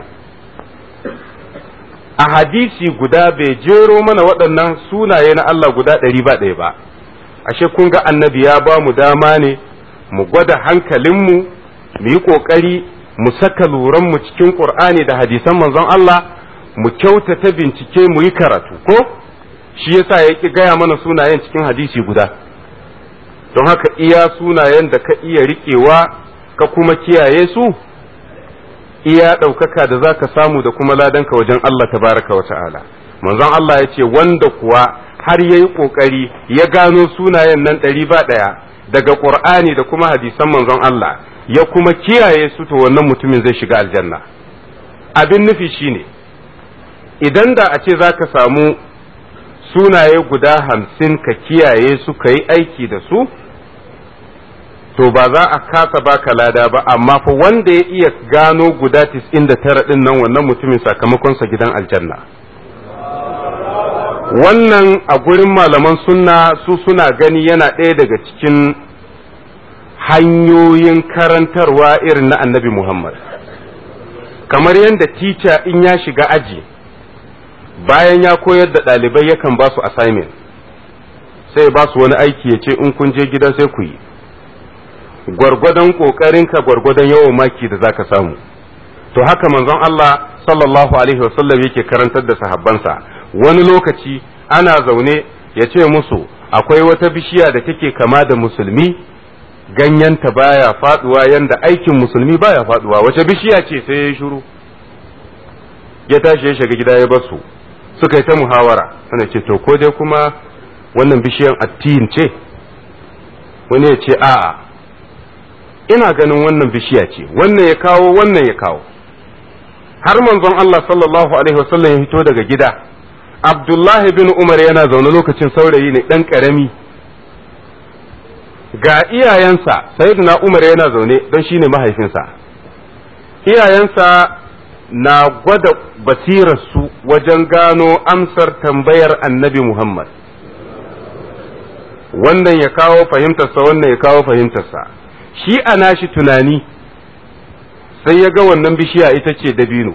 a hadisi guda bai jero mana waɗannan sunaye na Allah guda ɗari ba ɗaya ba ashe kun ga annabi ya ba mu dama ne mu gwada hankalinmu mu yi ƙoƙari mu saka luranmu cikin ƙur'ani da hadisan manzon Allah mu kyautata bincike mu yi karatu ko shi yasa ya ƙi gaya mana sunayen cikin hadisi guda don haka iya sunayen da ka iya riƙewa ka kuma kiyaye su iya ɗaukaka da za ka samu da kuma ladanka wajen Allah tabaraka wa ta'ala manzon Allah ya ce wanda kuwa har ya yi ƙoƙari ya gano sunayen nan ɗari ba ɗaya daga ƙur'ani da kuma hadisan manzon Allah ya kuma kiyaye su to wannan mutumin zai shiga aljanna abin nufi shine idan da a ce za ka samu sunaye guda hamsin ka kiyaye su ka yi aiki da su to ba za a kasa baka lada ba amma fa wanda ya iya gano guda tis'in da tara ɗin nan wannan mutumin sakamakonsa gidan aljanna wannan a gurin malaman sunna su suna gani yana ɗaya daga cikin hanyoyin karantarwa irin na annabi muhammad kamar yadda tica in ya shiga aji bayan ya koyar da ɗalibai yakan ba su assignment sai ba su wani aiki ya ce in kun je gida sai ku yi gwargwadon ƙoƙarinka gwargwadon yawan maki da za ka samu to haka manzon Allah sallallahu alaihi wasallam yake karantar da sahabbansa wani lokaci ana zaune ya ce musu akwai wata bishiya da take kama da musulmi ganyenta baya faduwa yanda aikin musulmi baya faduwa wace bishiya ce sai ya shiru ya tashi ya shiga gida ya basu suka yi ta muhawara ana ce to ko dai kuma wannan bishiyan attin ce wani ya ce a'a ina ganin wannan bishiya ce wannan ya kawo wannan ya kawo har manzon Allah sallallahu alaihi wasallam ya fito daga gida Abdullahi bin Umar yana zaune lokacin saurayi ne dan karami ga iyayensa sayyidina Umar yana zaune don shine mahaifinsa iyayensa na gwada basirarsu wajen gano amsar tambayar annabi Muhammad wannan ya kawo fahimtarsa wannan ya kawo fahimtarsa shi a nashi tunani sai ya ga wannan bishiya ita ce dabino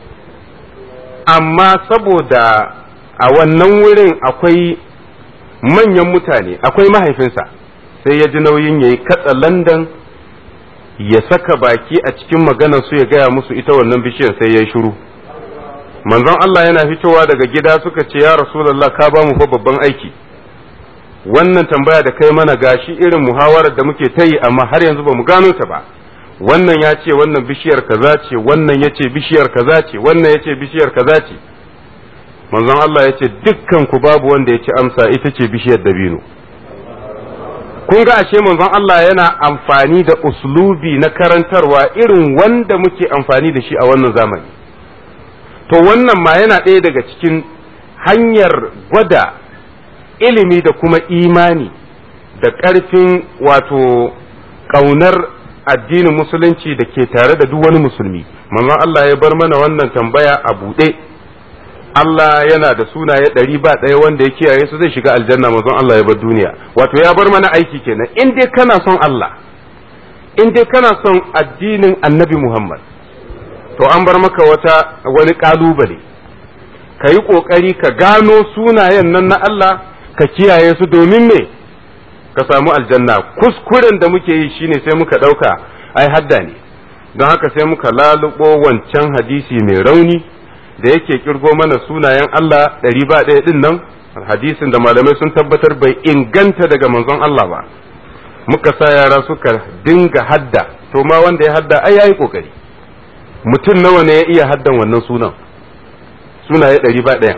amma saboda a wannan wurin akwai manyan mutane akwai mahaifinsa sai ya ji nauyin ya yi katsa landan ya saka baki a cikin maganar su ya gaya musu ita wannan bishiyar sai ya yi shiru manzon Allah yana fitowa daga gida suka ce ya rasulallah ka ba mu fa babban aiki wannan tambaya da kai mana gashi irin muhawarar da muke ta yi amma har yanzu ba mu gano ta ba wannan ya ce wannan bishiyar kaza ce wannan ya ce bishiyar kaza ce wannan ya ce bishiyar kaza ce manzon Allah ya ce dukkan ku babu wanda ya ci amsa ita ce bishiyar dabino kun ga ashe manzon Allah yana amfani da uslubi na karantarwa irin wanda muke amfani da shi a wannan zamani to wannan ma yana ɗaya daga cikin hanyar gwada ilimi da kuma imani da ƙarfin wato ƙaunar addinin musulunci da ke tare da duk wani musulmi manzon Allah ya bar mana wannan tambaya a buɗe Allah yana da sunaye ɗari ba ɗaya wanda ya kiyaye su zai shiga aljanna manzon Allah ya bar duniya wato ya bar mana aiki kenan in dai kana son Allah in dai kana son addinin annabi Muhammad to an bar maka wata wani ƙalubale ka yi ƙoƙari ka gano sunayen nan na Allah ka kiyaye su domin me ka samu aljanna kuskuren da muke yi shine sai muka ɗauka ai hadda ne don haka sai muka lalubo wancan hadisi mai rauni da yake kirgo mana sunayen Allah ɗari ba ɗaya ɗin nan hadisin da malamai sun tabbatar bai inganta daga manzon Allah ba muka sa yara suka dinga hadda to ma wanda ya hadda ai yayi kokari mutum nawa ne ya iya haddan wannan sunan sunaye ɗari ba ɗaya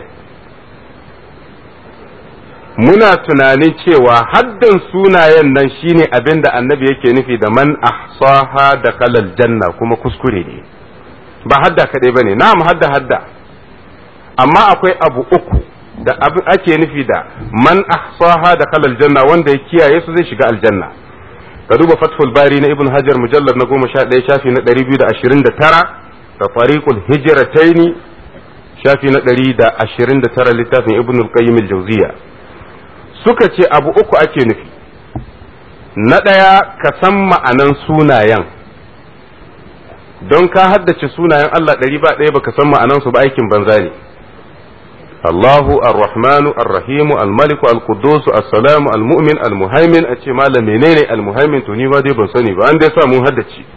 muna tunanin cewa haddan sunayen nan shine abin da annabi yake nufi da man ahsaha da kalal janna kuma kuskure ne ba hadda kaɗai ba ne na'am hadda hadda amma akwai abu uku da abu ake nufi da man ahsaha da kalal janna wanda ya kiyaye su zai shiga aljanna ka duba fathul bari na ibn hajar mujallar na goma sha ɗaya shafi na ɗari biyu da ashirin da tara da fariqul hijrataini shafi na ɗari da ashirin da tara littafin ibn al-qayyim al-jawziya suka ce abu uku ake nufi na ɗaya ka san ma'anan sunayen don ka haddace sunayen Allah ɗari ba ɗaya baka san ma'anansu ba aikin banza ne Allahu ar-Rahmanu ar-Rahimu al-Maliku al-Quddus as-Salamu al-Mu'min al-Muhaimin a ce malam menene al-Muhaimin to ni ma dai ban sani ba an dai sa mun haddace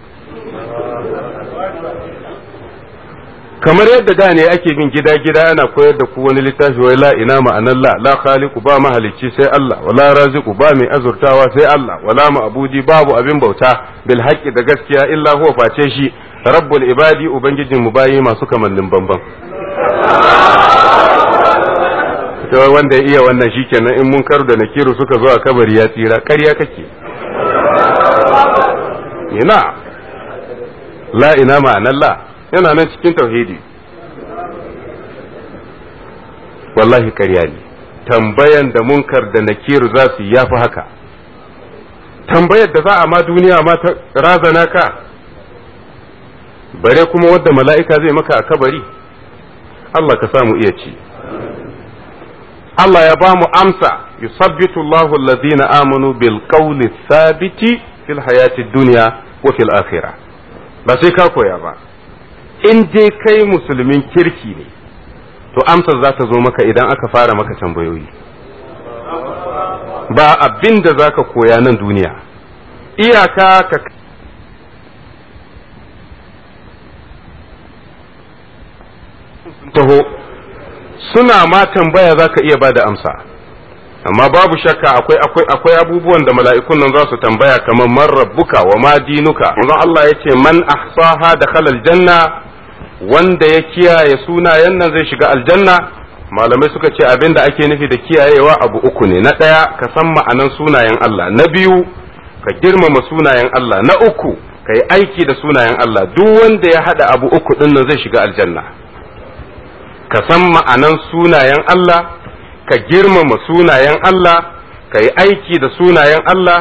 kamar yadda da ne ake bin gida gida ana koyar da ku wani littafi wai la ina ma'anan la la khaliqu ba mahalicci sai Allah wala raziqu ba mai azurtawa sai Allah wala ma'budi babu abin bauta bil haqqi da gaskiya illa huwa face shi rabbul ibadi ubangijin mu bayi masu kamannin bamban to wanda ya iya wannan shikenan in mun karu da nakiru suka zo a kabari ya tsira ƙarya kake ina la ina ma'anan la yana nan cikin tauhidi wallahi ƙarya ne tambayan da munkar da nakiru za su yafi haka tambayar da za a ma duniya ma ta razana ka bare kuma wadda mala'ika zai maka a kabari Allah ka samu iya ci Allah ya ba mu amsa yusabbitu Allahu alladhina amanu bil qawli thabiti fil hayati dunya wa fil akhirah ba sai ka koya ba in dai kai musulmin kirki ne to to amsar za ta zo maka idan aka fara maka tambayoyi ba abin da za ka koya nan duniya iyaka ka taho suna ma tambaya za ka iya ba da amsa amma babu shakka akwai akwai akwai abubuwan da mala'ikun nan za su tambaya kamar man rabbuka wa ma dinuka manzon Allah ya ce man ahsaha dakhala aljanna wanda ya kiyaye sunayen nan zai shiga aljanna malamai suka ce abin da ake nufi da kiyayewa abu uku ne na ɗaya ka san ma'anan sunayen Allah na biyu ka girmama sunayen Allah na uku ka yi aiki da sunayen Allah duk wanda ya haɗa abu uku ɗin nan zai shiga aljanna ka san ma'anan sunayen Allah ka girmama sunayen Allah ka yi aiki da sunayen Allah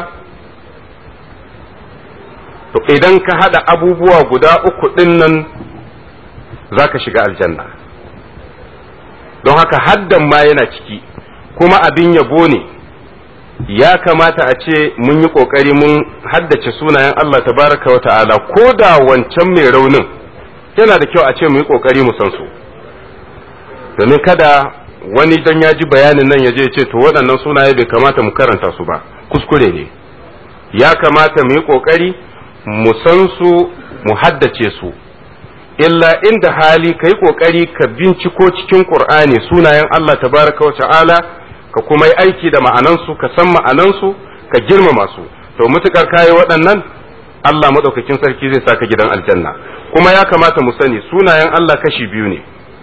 to idan ka haɗa abubuwa guda uku ɗin nan za ka shiga aljanna don haka haddan ma yana ciki kuma abin yabo ne ya kamata a ce mun yi ƙoƙari mun haddace sunayen Allah tabaraka wa ta'ala ko da wancan mai raunin yana da kyau a ce mu yi ƙoƙari mu san su domin kada wani dan ya ji bayanin nan ya je ce to waɗannan sunaye bai kamata mu karanta su ba kuskure ne ya kamata mu yi ƙoƙari mu san su mu haddace su illa inda hali ka yi ƙoƙari ka binciko cikin ƙur'ani sunayen Allah tabaraka wa ta'ala ka kuma yi aiki da ma'anansu ka san ma'anansu ka girmama su to mutukar kayi waɗannan Allah maɗaukakin sarki zai saka gidan aljanna kuma ya kamata mu sani sunayen Allah kashi biyu ne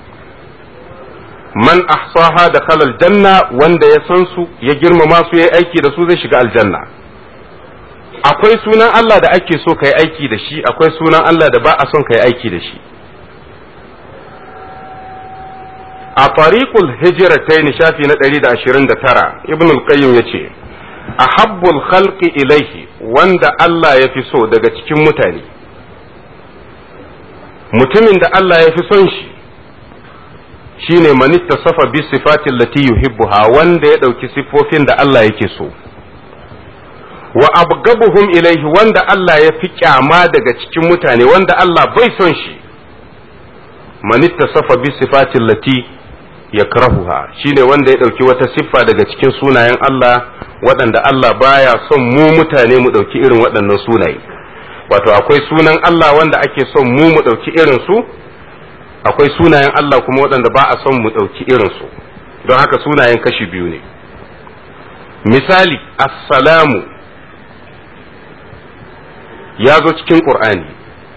man ahsaha da khalal janna wanda ya san su ya girmama su ya aiki da su zai shiga aljanna akwai sunan Allah da ake so ka yi aiki da shi akwai sunan Allah da ba a son ka yi aiki da shi a tariqul hijratain shafi na 129 ibn al-qayyim yace ahabbul khalqi ilaihi wanda Allah ya fi so daga cikin mutane mutumin da Allah ya fi son shi shine man ittasafa bi sifatin lati yuhibbuha wanda ya dauki siffofin da Allah yake so wa abgabuhum ilaihi wanda Allah ya fi kyama daga cikin mutane wanda Allah bai son shi man ittasafa bi sifatin lati yakrahuha shine wanda ya dauki wata siffa daga cikin sunayen Allah waɗanda Allah baya son mu mutane mu dauki irin waɗannan sunaye wato akwai sunan Allah wanda ake son mu mu dauki irin su akwai sunayen Allah kuma waɗanda ba a son mu dauki irin su don haka sunayen kashi biyu ne misali assalamu ya zo cikin ƙur'ani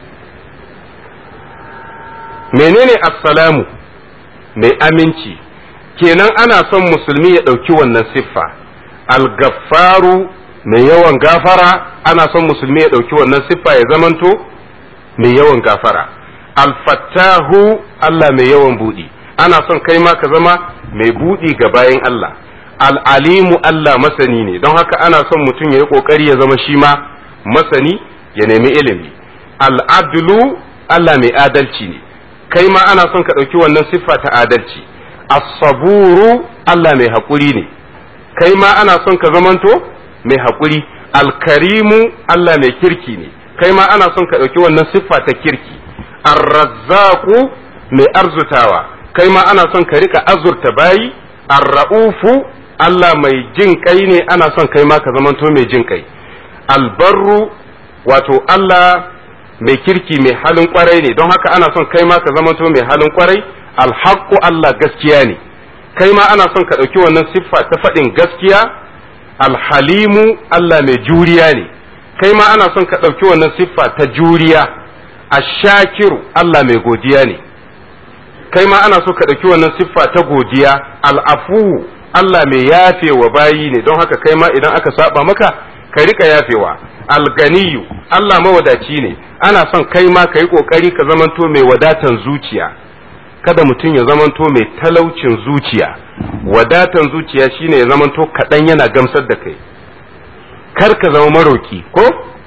menene assalamu mai aminci kenan ana son musulmi ya ɗauki wannan siffa algaffaru mai yawan gafara ana son musulmi ya ɗauki wannan siffa ya zamanto mai yawan gafara alfattahu Allah mai yawan buɗi ana son kai ma ka zama mai buɗi ga bayan Allah al'alimu Allah masani ne don haka ana son mutum ya yi ƙoƙari ya zama shi ma masani ya nemi ilimi al'adulu Allah mai adalci ne kai ma ana son ka ɗauki wannan siffa ta adalci as-saburu Allah mai haƙuri ne kai ma ana son ka zamanto mai haƙuri alkarimu Allah mai kirki ne kai ma ana son ka ɗauki wannan siffa ta kirki arrazzaku mai arzutawa kai ma ana son ka rika azurta bayi arra'ufu Allah mai jin kai ne ana son kai ma ka zamanto mai jin kai albarru wato Allah mai kirki mai halin kwarai ne don haka ana son kai ma ka zamanto mai halin kwarai alhaqqu Allah gaskiya ne kai ma ana son ka ɗauki wannan siffa ta faɗin gaskiya alhalimu Allah mai juriya ne kai ma ana son ka ɗauki wannan siffa ta juriya ashakiru Allah mai godiya ne kai ma ana so ka ɗauki wannan siffa ta godiya al'afu Allah mai yafewa bayi ne don haka kai ma idan aka saba maka ka rika yafewa alganiyu Allah mawadaci ne ana son kai ma ka yi ƙoƙari ka zamanto mai wadatan zuciya kada mutum ya zamanto mai talaucin zuciya wadatan zuciya shine ya zamanto kaɗan yana gamsar da kai kar ka zama maroki ko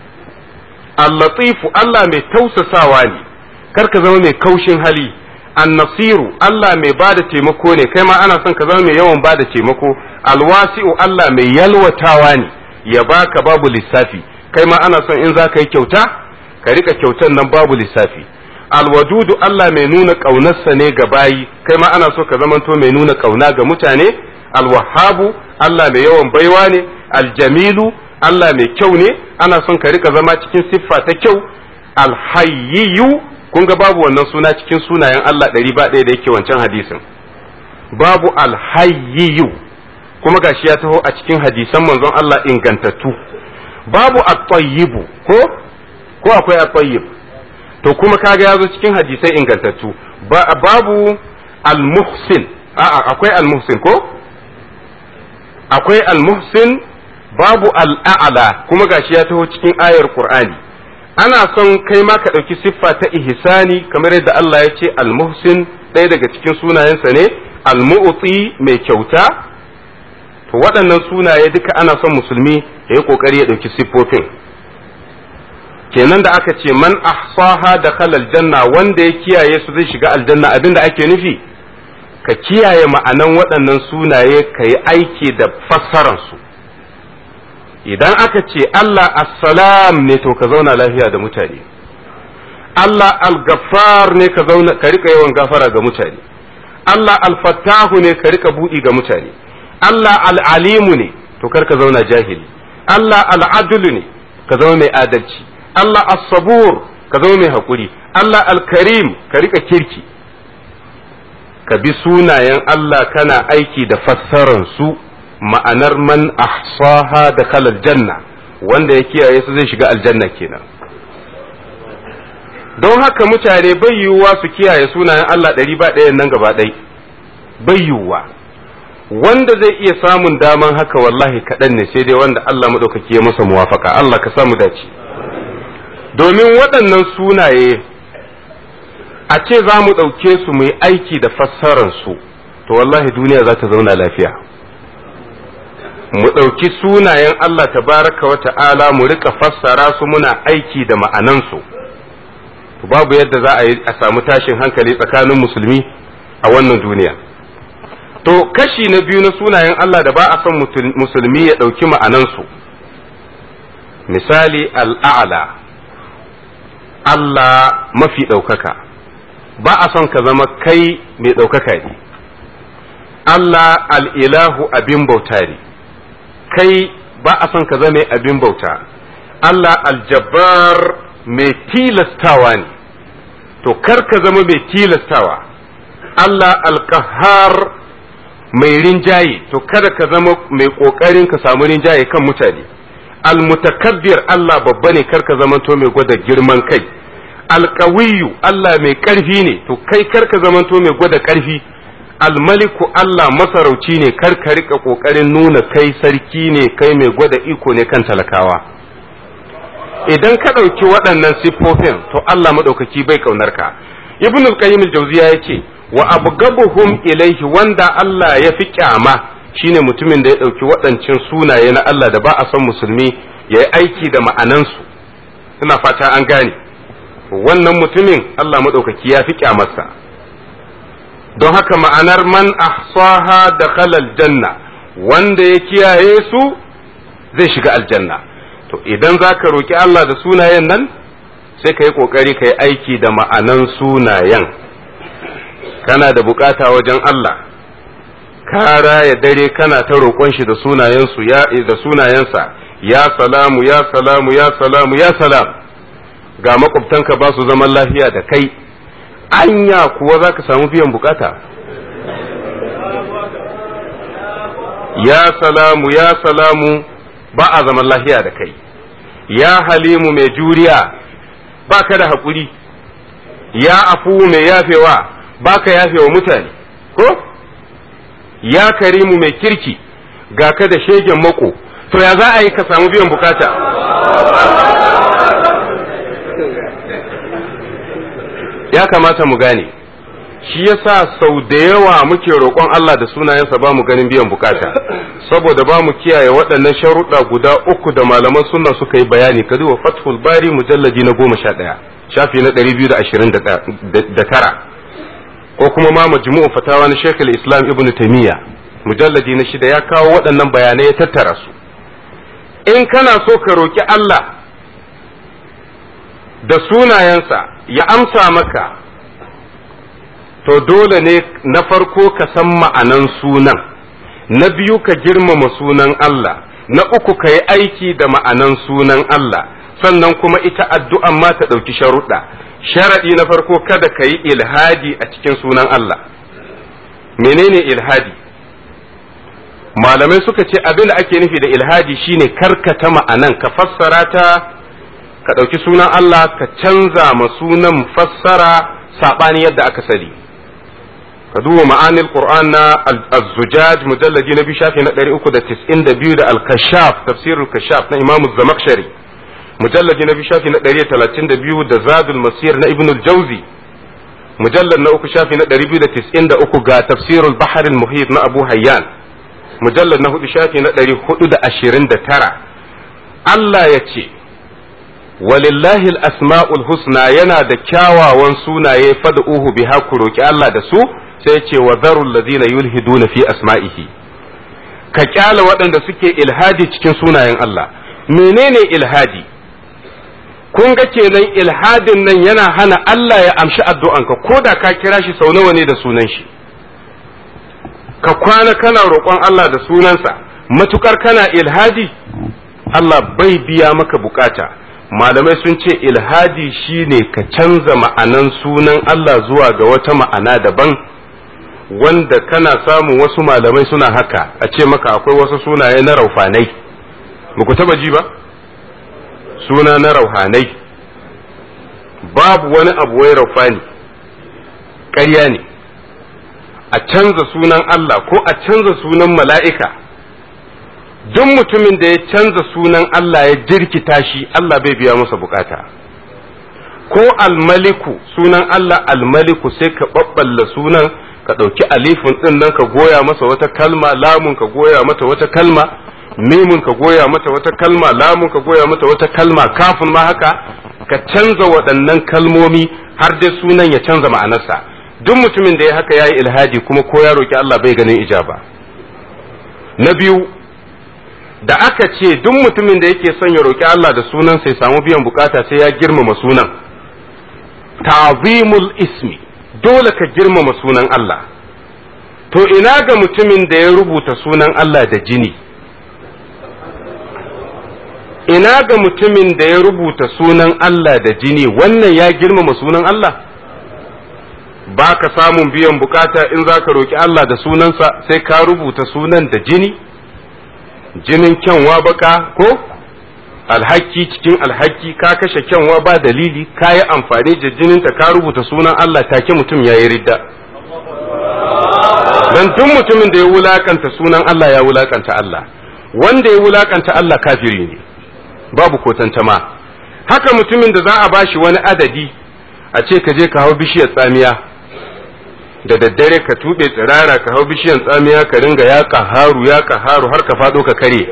allatifu Allah mai tausasawa ne kar ka zama mai kaushin hali annasiru Allah mai bada taimako ne kai ma ana son ka zama mai yawan bada taimako alwasi'u Allah mai yalwatawa ne ya baka babu lissafi kai ma ana son in za ka yi kyauta ka rika kyautan nan babu lissafi alwadudu Allah mai nuna ƙaunarsa ne ga bayi kai ma ana so ka zamanto mai nuna ƙauna ga mutane alwahabu Allah mai yawan baiwa ne aljamilu Allah mai kyau ne ana son ka rika zama cikin siffa ta kyau alhayyiyu kun ga babu wannan suna cikin sunayen Allah ɗari ba ɗaya da yake wancan hadisin babu alhayyiyu kuma gashi ya taho a cikin hadisan manzon Allah ingantattu babu at-tayyibu ko ko akwai at-tayyib to kuma kaga ya zo cikin hadisai ingantattu babu al-muhsin a'a akwai al-muhsin ko akwai al-muhsin babu al-a'la kuma gashi ya taho cikin ayar qur'ani ana son kai ma ka ɗauki siffa ta ihsani kamar yadda Allah ya ce al-muhsin ɗaya daga cikin sunayensa ne al-mu'ti mai kyauta to waɗannan sunaye duka ana son musulmi ya yi ƙoƙari ya ɗauki siffofin kenan da aka ce man ahsaha da aljanna wanda ya kiyaye su zai shiga aljanna abinda ake nufi ka kiyaye ma'anan waɗannan sunaye ka yi aiki da fassararsu idan aka ce Allah assalam ne to ka zauna lafiya da mutane Allah al-gaffar ne ka zauna ka rika yawan gafara ga mutane Allah al-fattahu ne ka rika buɗi ga mutane Allah al-alimu ne to kar ka zauna jahili Allah al-adlu ne ka zama mai adalci Allah as-sabur ka zama mai hakuri Allah al-karim ka rika kirki ka bi sunayen Allah kana aiki da fassaran su ma'anar man ahsaha da kalal janna wanda ya kiyaye su zai shiga aljanna kenan don haka mutane bai yiwuwa su kiyaye sunayen Allah ɗari ba ɗayan nan gaba ɗai bai yiwuwa wanda zai iya samun daman haka wallahi kaɗan ne sai dai wanda Allah maɗaukaki ya masa muwafaka Allah ka samu dace domin waɗannan sunaye a ce za mu ɗauke su mu yi aiki da fassararsu to wallahi duniya za ta zauna lafiya mu ɗauki sunayen Allah tabaraka wa ta'ala mu rika fassara su muna aiki da ma'anansu babu yadda za a yi a samu tashin hankali tsakanin musulmi a wannan duniya to kashi na biyu na sunayen Allah da ba a son musulmi ya ɗauki ma'anansu misali al'a'la Allah mafi ɗaukaka ba a son ka zama kai mai ɗaukaka ne Allah al'ilahu abin bauta ne kai ba a son ka zama abin bauta Allah aljabbar mai tilastawa ne to kar ka zama mai tilastawa Allah alkahar mai rinjaye to kada ka zama mai ƙoƙarin ka samu rinjaye kan mutane almutakabbir Allah babba ne kar ka zama to mai gwada girman kai alkawiyu Allah mai ƙarfi ne to kai kar ka zama to mai gwada ƙarfi almaliku Allah masarauci ne kar ka rika kokarin nuna kai sarki ne kai mai gwada iko ne kan talakawa idan ka ɗauki waɗannan siffofin to Allah maɗaukaki bai kaunar ka ibn al-qayyim al-jawziya yace wa abgabuhum ilaihi wanda Allah ya fi kyama shine mutumin da ya ɗauki waɗancan sunaye na Allah da ba a son musulmi ya yi aiki da ma'anansu ina fata an gane wannan mutumin Allah maɗaukaki ya fi kyamarsa don haka ma'anar man ahsaha da khalal janna wanda ya kiyaye su zai shiga aljanna to idan za ka roƙi Allah da sunayen nan sai ka yi ƙoƙari ka yi aiki da ma'anan sunayen kana da bukata wajen Allah ka raya dare kana ta roƙon shi da sunayensu ya da sunayensa ya salamu ya salamu ya salamu ya salam ga makwabtanka ba su zaman lafiya da kai anya kuwa za ka samu biyan bukata ya salamu ya salamu ba a zaman lafiya da kai ya halimu mai juriya ba ka da haƙuri ya afu mai yafewa ba ka yafewa mutane ko ya karimu mai kirki ga ka da shegen mako to ya za a yi ka samu biyan bukata ya kamata mu gane shi yasa sau da yawa muke roƙon Allah da sunayensa ba mu ganin biyan bukata saboda ba mu kiyaye waɗannan sharuɗa guda uku da malaman sunna suka yi bayani ka duba fathul bari mujalladi na goma sha ɗaya shafi na ɗari biyu da ashirin da tara ko kuma ma majmu'u fatawa na shekul islam ibn taimiyya mujalladi na shida ya kawo waɗannan bayanai ya tattara su in kana so ka roƙi Allah da sunayensa ya amsa maka to dole ne na farko ka san ma'anan sunan na biyu ka girmama sunan Allah na uku ka yi aiki da ma'anan sunan Allah sannan kuma ita addu'an ma ta ɗauki sharuɗa sharaɗi na farko kada ka yi ilhadi a cikin sunan Allah menene ilhadi malamai suka ce abin da ake nufi da ilhadi shine karkata ma'anan ka fassara ta ka ɗauki sunan Allah ka canza ma sunan fassara saɓani yadda aka sani ka duba ma'anil qur'an na az-zujaj mujalladi na biyu shafi na 392 da al-kashaf tafsirul kashaf na imamu zamakshari mujalladi na biyu shafi na 132 da zadul masir na ibn al-jawzi mujallad na uku shafi na 293 ga tafsirul bahr al-muhit na abu hayyan mujallad na hudu shafi na 429 Allah ya ce walillahi al-asma'ul husna yana da kyawawan sunaye fad'uhu biha ku roki Allah da su sai ce wa zarul ladina yulhiduna fi asma'ihi ka kyala waɗanda suke ilhadi cikin sunayen Allah menene ilhadi kun ga kenan ilhadin nan yana hana Allah ya amshi addu'anka ko da ka kira shi sau nawa ne da sunan shi ka kwana kana roƙon Allah da sunansa matukar kana ilhadi Allah bai biya maka bukata malamai sun ce ilhadi shine ka canza ma'anan sunan Allah zuwa ga wata ma'ana daban wanda kana samun wasu malamai suna haka a ce maka akwai wasu sunaye na raufanai ba ku taba ji ba suna na rauhanai babu wani abu wai raufani ƙarya ne a canza sunan Allah ko a canza sunan mala'ika duk mutumin da ya canza sunan Allah ya jirkita shi Allah bai biya masa bukata ko almaliku sunan Allah almaliku sai ka ɓaɓɓalla sunan ka ɗauki alifin ɗin nan ka goya masa wata kalma lamun ka goya mata wata kalma mimun ka goya mata wata kalma lamun ka goya mata wata kalma kafin ma haka ka canza waɗannan kalmomi har dai sunan ya canza ma'anarsa duk mutumin da ya haka ya yi ilhadi kuma ko ya roki Allah bai ganin ijaba na biyu da aka ce duk mutumin da yake son ya roki Allah da sunan sai samu biyan bukata sai ya girmama sunan ta'zimul ismi dole ka girmama sunan Allah to ina ga mutumin da ya rubuta sunan Allah da jini ina ga mutumin da ya rubuta sunan Allah da jini wannan ya girmama sunan Allah ba ka samun biyan bukata in za ka roƙi Allah da sunansa sai ka rubuta sunan da jini jinin kyanwa baka ko alhaki cikin alhaki ka kashe kyanwa ba dalili ka yi amfani da jininta ka rubuta sunan Allah take mutum ya yi ridda dan duk mutumin da ya wulakanta sunan Allah ya wulakanta Allah wanda ya wulakanta Allah kafiri ne babu ko tantama haka mutumin da za a bashi wani adadi a ce ka je ka hau bishiyar tsamiya da daddare ka tuɓe tsirara ka hau bishiyar tsamiya ka ringa ya haru ya haru har ka faɗo ka kare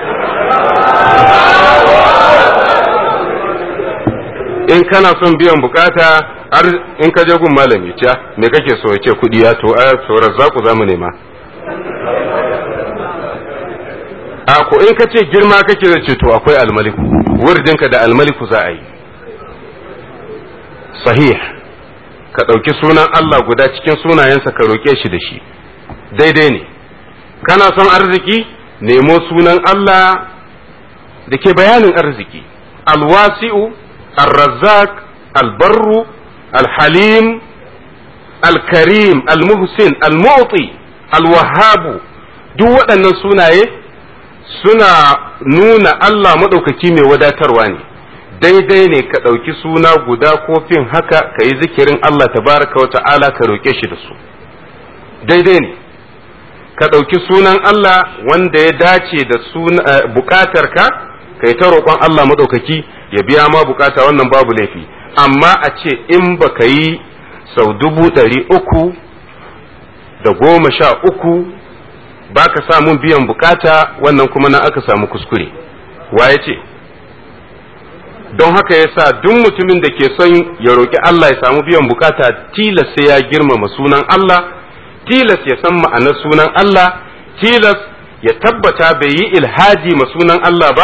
in kana son biyan bukata har in ka je gun malami ciya me kake so ya ce kuɗi ya to a tsoron zaku za mu nema a ko in ka ce girma kake da ce to akwai almaliku wurdinka da almaliku za a yi sahih ka ɗauki sunan Allah guda cikin sunayensa ka roƙe shi da shi daidai ne kana son arziki nemo sunan Allah da ke bayanin arziki alwasi'u الرزاق البر الحليم الكريم المحسن المعطي الوهاب duk waɗannan sunaye suna nuna Allah maɗaukaki mai wadatarwa ne daidai ne ka ɗauki suna guda kofin haka ka yi zikirin Allah tabaraka wa ta'ala ka roƙe shi da su daidai ne ka ɗauki sunan Allah wanda ya dace da buƙatarka ka yi ta roƙon Allah maɗaukaki ya biya ma bukata wannan babu laifi amma a ce in baka yi sau dubu ɗari uku da goma sha uku ba ka samun biyan bukata wannan kuma na aka samu kuskure waye ce don haka ya sa duk mutumin da ke son ya roƙi Allah ya samu biyan bukata tilas sai ya girmama sunan Allah tilas ya san ma'anar sunan Allah tilas ya tabbata bai yi ilhaji ma sunan Allah ba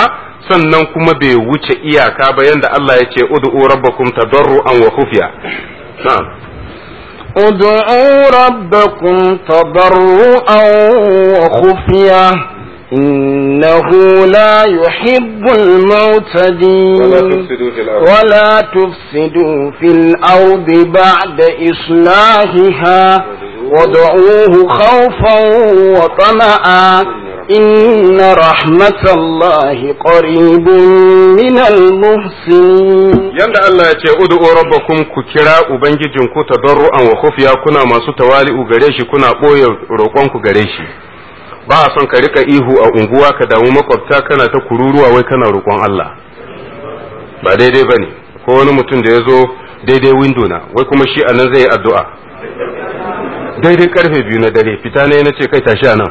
sannan kuma bai wuce iyaka ba yanda Allah ya ce ud'u rabbakum tadarruan wa khufiya na'am ادعوا ربكم تضرعا وخفيا إنه لا يحب المعتدين ولا تفسدوا في الأرض بعد إصلاحها وادعوه خوفا وطمعا إن رحمة الله قريب من المحسنين yanda Allah ya ce ud'u rabbakum ku kira ubangijinku tadarruan wa khufiya kuna masu tawali'u gare shi kuna boye roƙon ku gare shi ba a son ka rika ihu a unguwa ka damu makwabta kana ta kururuwa wai kana roƙon Allah ba daidai bane ko wani mutum da ya zo daidai window na wai kuma shi anan zai yi addu'a daidai karfe biyu na dare fita ne na ce kai tashi anan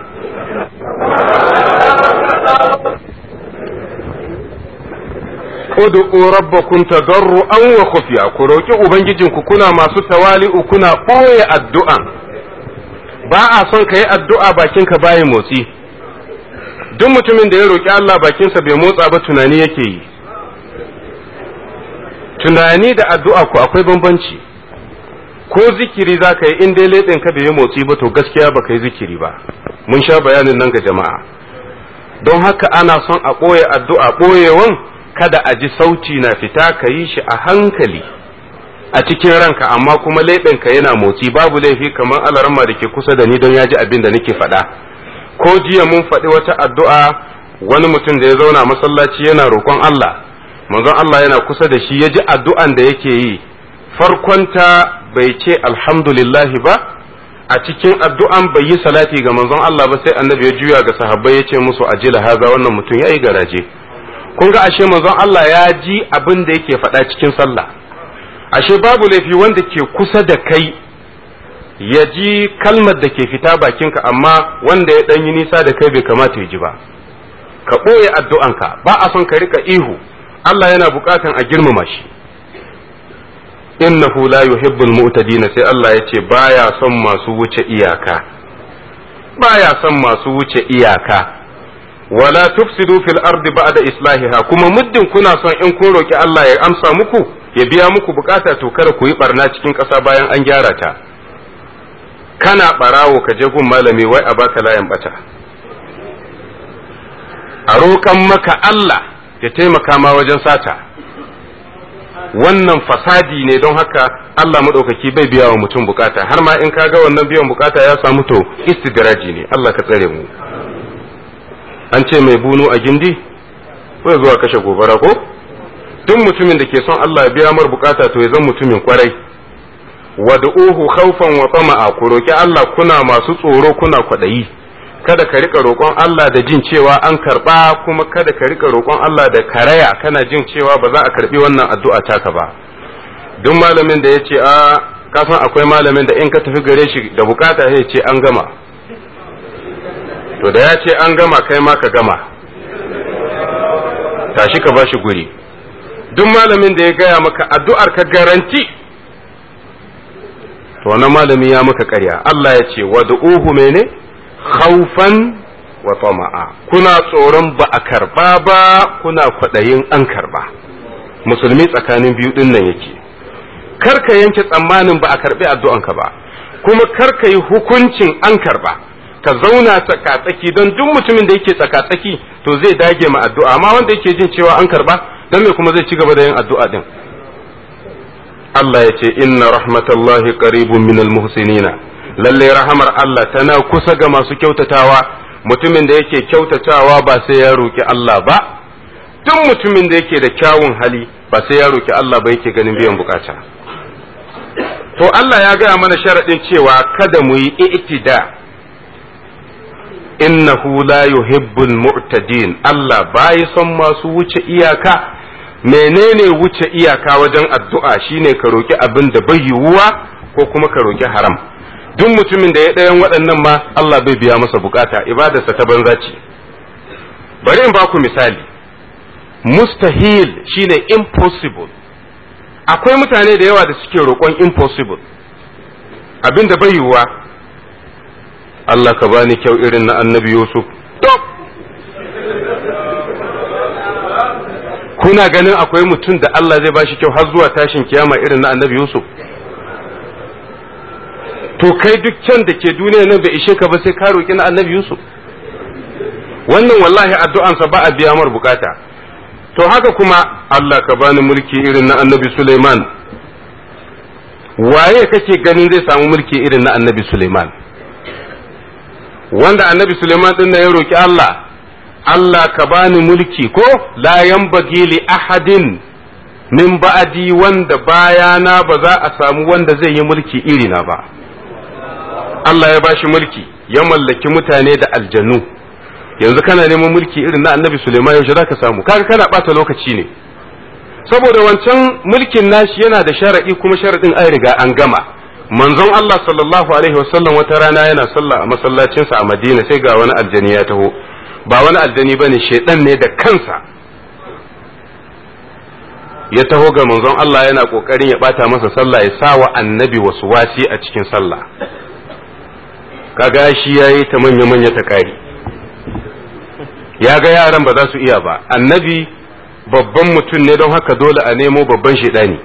ud'u rabbakum tadarruan wa khufiya ku roki ubangijinku kuna masu tawali'u kuna ɓoye addu'an ba a son ka yi addu'a bakinka bayi motsi duk mutumin da ya roki Allah bakinsa bai motsa ba tunani yake yi tunani da addu'a ku akwai bambanci ko zikiri za ka yi in dai ka bai yi motsi ba to gaskiya ba ka yi zikiri ba mun sha bayanin nan ga jama'a don haka ana son a ɓoye addu'a ɓoyewan kada a ji sauti na fita ka yi shi a hankali a cikin ranka amma kuma leɓenka yana motsi babu laifi kamar alarma da ke kusa da ni don ya ji abin da nake faɗa ko jiya mun faɗi wata addu'a wani mutum da ya zauna masallaci yana roƙon Allah manzon Allah yana kusa da shi ya ji addu'an da yake yi farkonta bai ce alhamdulillahi ba a cikin addu'an bai yi salati ga manzon Allah ba sai annabi ya juya ga sahabbai ya ce musu ajila haza wannan mutum ya yi garaje kun ga ashe manzon Allah ya ji abin da yake faɗa cikin sallah ashe babu laifi wanda ke kusa da kai ya ji kalmar da ke fita bakinka amma wanda ya ɗan yi nisa da kai bai kamata ya ji ba ka ɓoye addu'anka ba a son ka rika ihu Allah yana buƙatan a girmama shi innahu la yuhibbul mu'tadina sai Allah ya ce baya son masu wuce iyaka baya son masu wuce iyaka wala tufsidu fil ardi ba'da islahiha kuma muddin kuna son in kun roki Allah ya amsa muku ya biya muku bukata to kada ku yi barna cikin ƙasa bayan an gyara ta kana barawo ka je gun malami wai a baka layan bata a roƙan maka Allah ya taimaka ma wajen sata wannan fasadi ne don haka Allah maɗaukaki bai biya wa mutum bukata har ma in ka ga wannan biyan bukata ya samu to istidraji ne Allah ka tsare mu an ce mai bunu a gindi bai zuwa kashe gobara ko duk mutumin da ke son Allah ya biya mar bukata to ya zan mutumin kwarai wad'uhu khawfan wa tama'a ku roki Allah kuna masu tsoro kuna kwadayi kada ka rika roƙon Allah da jin cewa an karba kuma kada ka rika roƙon Allah da karaya kana jin cewa ba za a karbi wannan addu'a taka ba duk malamin da ya ce a ka san akwai malamin da in ka tafi gare shi da bukata sai ce an gama to da ya ce an gama kai ma ka gama tashi ka bashi guri duk malamin da ya gaya maka addu'ar ka garanti to wannan malami ya maka ƙarya Allah ya ce wad'uhu mene khawfan wa tama'a kuna tsoron ba a karba ba kuna kwaɗayin an karba musulmi tsakanin biyu din nan yake kar ka yanke tsammanin ba a karbi addu'anka ba kuma kar ka yi hukuncin an karba ka zauna tsakatsaki don duk mutumin da yake tsakatsaki to zai dage ma addu'a amma wanda yake jin cewa an karba don me kuma zai ci gaba da yin addu'a din Allah ya ce inna rahmatallahi qaribun minal muhsinina lalle rahamar Allah tana kusa ga masu kyautatawa mutumin da yake kyautatawa ba sai ya roki Allah ba duk mutumin da yake da kyawun hali ba sai ya roki Allah ba yake ganin biyan bukata to Allah ya gaya mana sharaɗin cewa kada mu yi i'tida innahu la yuhibbul mu'tadin Allah bai son masu wuce iyaka menene wuce iyaka wajen addu'a shine ka roki abin da bai yiwuwa ko kuma ka roki haram duk mutumin da ya ɗayan waɗannan ma Allah bai biya masa bukata ibadarsa ta banza ce bari in ba ku misali mustahil shine impossible akwai mutane da yawa da suke roƙon impossible abin da bai yiwuwa Allah ka bani kyau irin na annabi Yusuf kuna ganin akwai mutum da Allah zai bashi kyau har zuwa tashin kiyama irin na annabi Yusuf to kai duk can da ke duniya nan bai ishe ka ba sai ka roki na annabi Yusuf wannan wallahi addu'ansa ba a biya mar bukata to haka kuma Allah ka bani mulki irin na annabi Suleiman waye kake ganin zai samu mulki irin na annabi Suleiman wanda annabi Suleiman din ya roki Allah Allah ka bani mulki ko la yanbaghi li ahadin min ba'di wanda bayana ba za a samu wanda zai yi mulki irina ba Allah ya bashi mulki ya mallaki mutane da aljanu yanzu kana neman mulki irin na annabi Suleiman yaushe zaka samu kaga kana bata lokaci ne saboda wancan mulkin nashi yana da sharadi kuma sharadin an riga an gama manzon Allah sallallahu alaihi wasallam wata rana yana sallah a masallacinsa a Madina sai ga wani aljani ya taho ba wani aljani bane shedan ne da kansa ya taho ga manzon Allah yana kokarin ya bata masa sallah ya sa wa annabi wasu wasi a cikin sallah kaga shi yayi ta manya manya ta kari ya ga yaran ba za su iya ba annabi babban mutum ne don haka dole a nemo babban shedani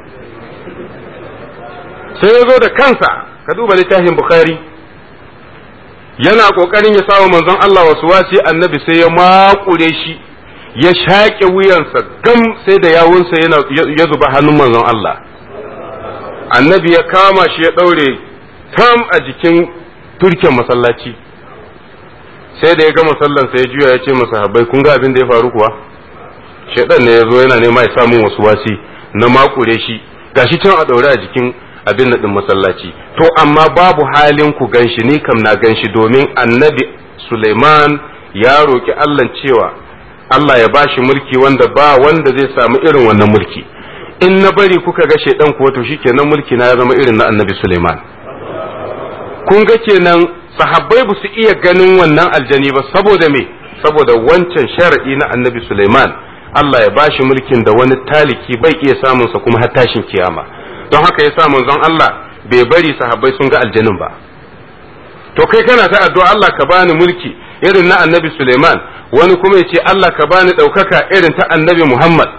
sai ya zo da kansa ka duba littafin bukhari yana kokarin ya sawa manzon Allah wasu wasi annabi sai ya makure shi ya shaƙe wuyansa gam sai da yawunsa yana ya zuba hannun manzon Allah annabi ya kama shi ya ɗaure tam a jikin turken masallaci sai da ya gama sallansa ya juya ya ce masahabbai kun ga abin da ya faru kuwa shaidan ne ya zo yana nema ya samu wasu wasi na makure shi gashi can a ɗaure a jikin abin din masallaci to amma babu halin ku ganshi ni kam na ganshi domin annabi Suleiman ya roki Allah cewa Allah ya bashi mulki wanda ba wanda zai samu irin wannan mulki in na bari kuka ga shaidan kuwa to shikenan mulki na ya zama irin na annabi Suleiman kun ga kenan sahabbai ba su iya ganin wannan aljani ba saboda me saboda wancan sharadi na annabi Suleiman Allah ya bashi mulkin da wani taliki bai iya samunsa kuma har tashin kiyama don haka yasa manzon Allah bai bari sahabbai sun ga aljanin ba to kai kana ta addu'a Allah ka bani mulki irin na annabi Suleiman wani kuma ya ce Allah ka bani ɗaukaka irin ta annabi Muhammad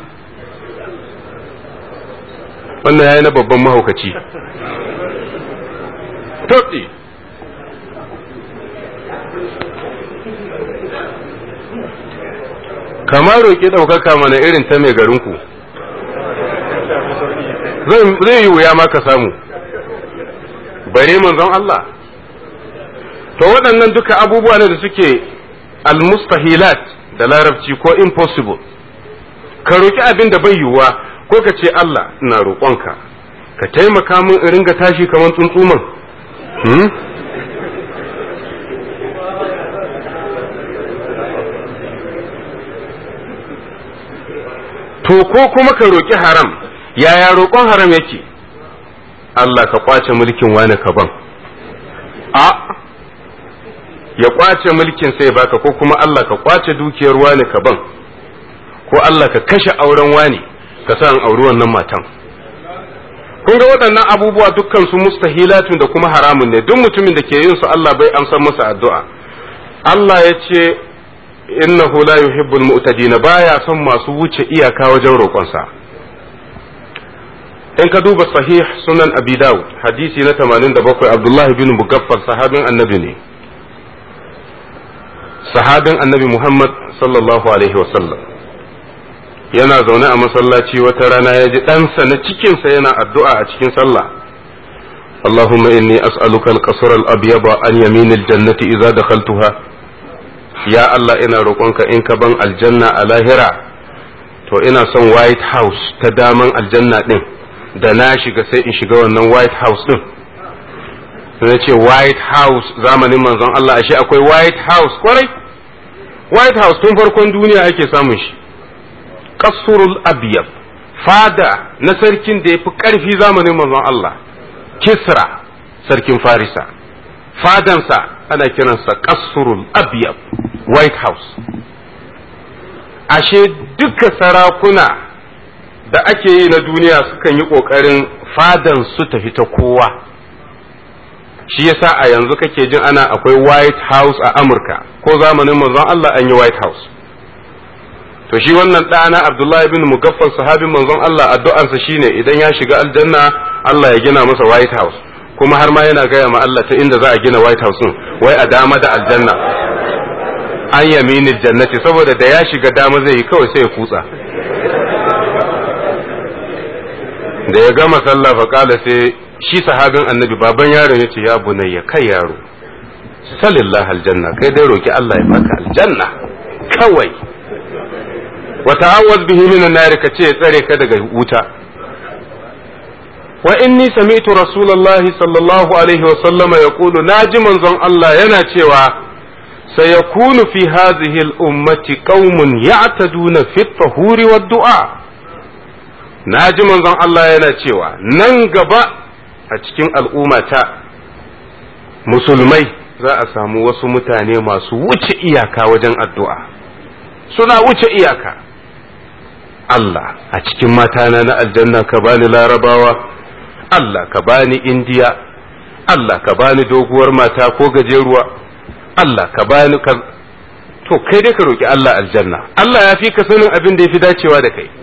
wannan yayi na babban mahaukaci toɗi kamar roƙi ɗaukaka mana irin ta mai garinku zai yi wuya ma ka samu bare manzon Allah to waɗannan duka abubuwa ne da suke almustahilat da larabci ko impossible ka roƙi abin da bai yiwuwa ko ka ce Allah ina roƙonka ka taimaka min in ringa tashi kamar tsuntsuman to ko kuma ka roƙi haram yaya roƙon haram yake Allah ka kwace mulkin wani ka ban a ya kwace mulkin sai baka ko kuma Allah ka kwace dukiyar wani ka ban ko Allah ka kashe auren wani ka sa in auri wannan matan kun ga waɗannan abubuwa dukkan su mustahilatun da kuma haramun ne duk mutumin da ke yin su Allah bai amsar masa addu'a Allah ya ce innahu la yuhibbul mu'tadin baya son masu wuce iyaka wajen roƙonsa in ka duba sahih sunan abi dawud hadisi na 87 abdullahi bin mugaffar sahabin annabi ne sahabin annabi muhammad sallallahu alaihi wasallam yana zaune a masallaci wata rana ya ji ɗansa na cikinsa yana addu'a a cikin sallah اللهم إني أسألك القصر الأبيض عن يمين الجنة إذا دخلتها يا الله إنا روقنك إنك بن الجنة على هرا to ina son white house ta daman aljanna din da na shiga sai in shiga wannan white house din sai ce white house zamanin manzon Allah ashe akwai white house kwarai white house tun farkon duniya ake samun shi kasurul abyad fada na sarkin da ya fi ƙarfi zamanin manzon Allah kisra sarkin farisa fadansa ana kiransa kasurul abyad white house ashe duka sarakuna da ake yi na duniya sukan yi ƙoƙarin fadan su tafi ta kowa shi yasa a yanzu kake jin ana akwai white house a amurka ko zamanin manzon Allah an yi white house to shi wannan ɗana Abdullahi bin Mugaffal sahabin manzon Allah addu'arsa shine idan ya shiga aljanna Allah ya gina masa White House kuma har ma yana gaya ma Allah ta inda za a gina White House din wai a dama da aljanna an yaminil jannati saboda da ya shiga dama zai yi kawai sai ya kutsa da ya gama sallah fa kala sai shi sahabin annabi baban yaron yace ya bunayya kai yaro salillah aljanna kai dai roki Allah ya baka aljanna kawai wa ta'awwaz bihi minan nar ka ce tsare ka daga wuta wa inni sami'tu rasulullahi sallallahu alaihi wa sallama yaqulu naji manzon Allah yana cewa sayakunu fi hadhihi al-ummati qaumun ya'taduna fi at-tahuri wad-du'a naji manzon Allah yana cewa nan gaba a cikin al'ummata musulmai za a samu wasu mutane masu wuce iyaka wajen addu'a suna wuce iyaka Allah a cikin matana na aljanna ka bani larabawa Allah ka bani indiya Allah ka bani doguwar mata ko gajeruwa Allah ka bani ka to kai dai ka roki Allah aljanna Allah ya fi ka sanin abin da ya fi dacewa da kai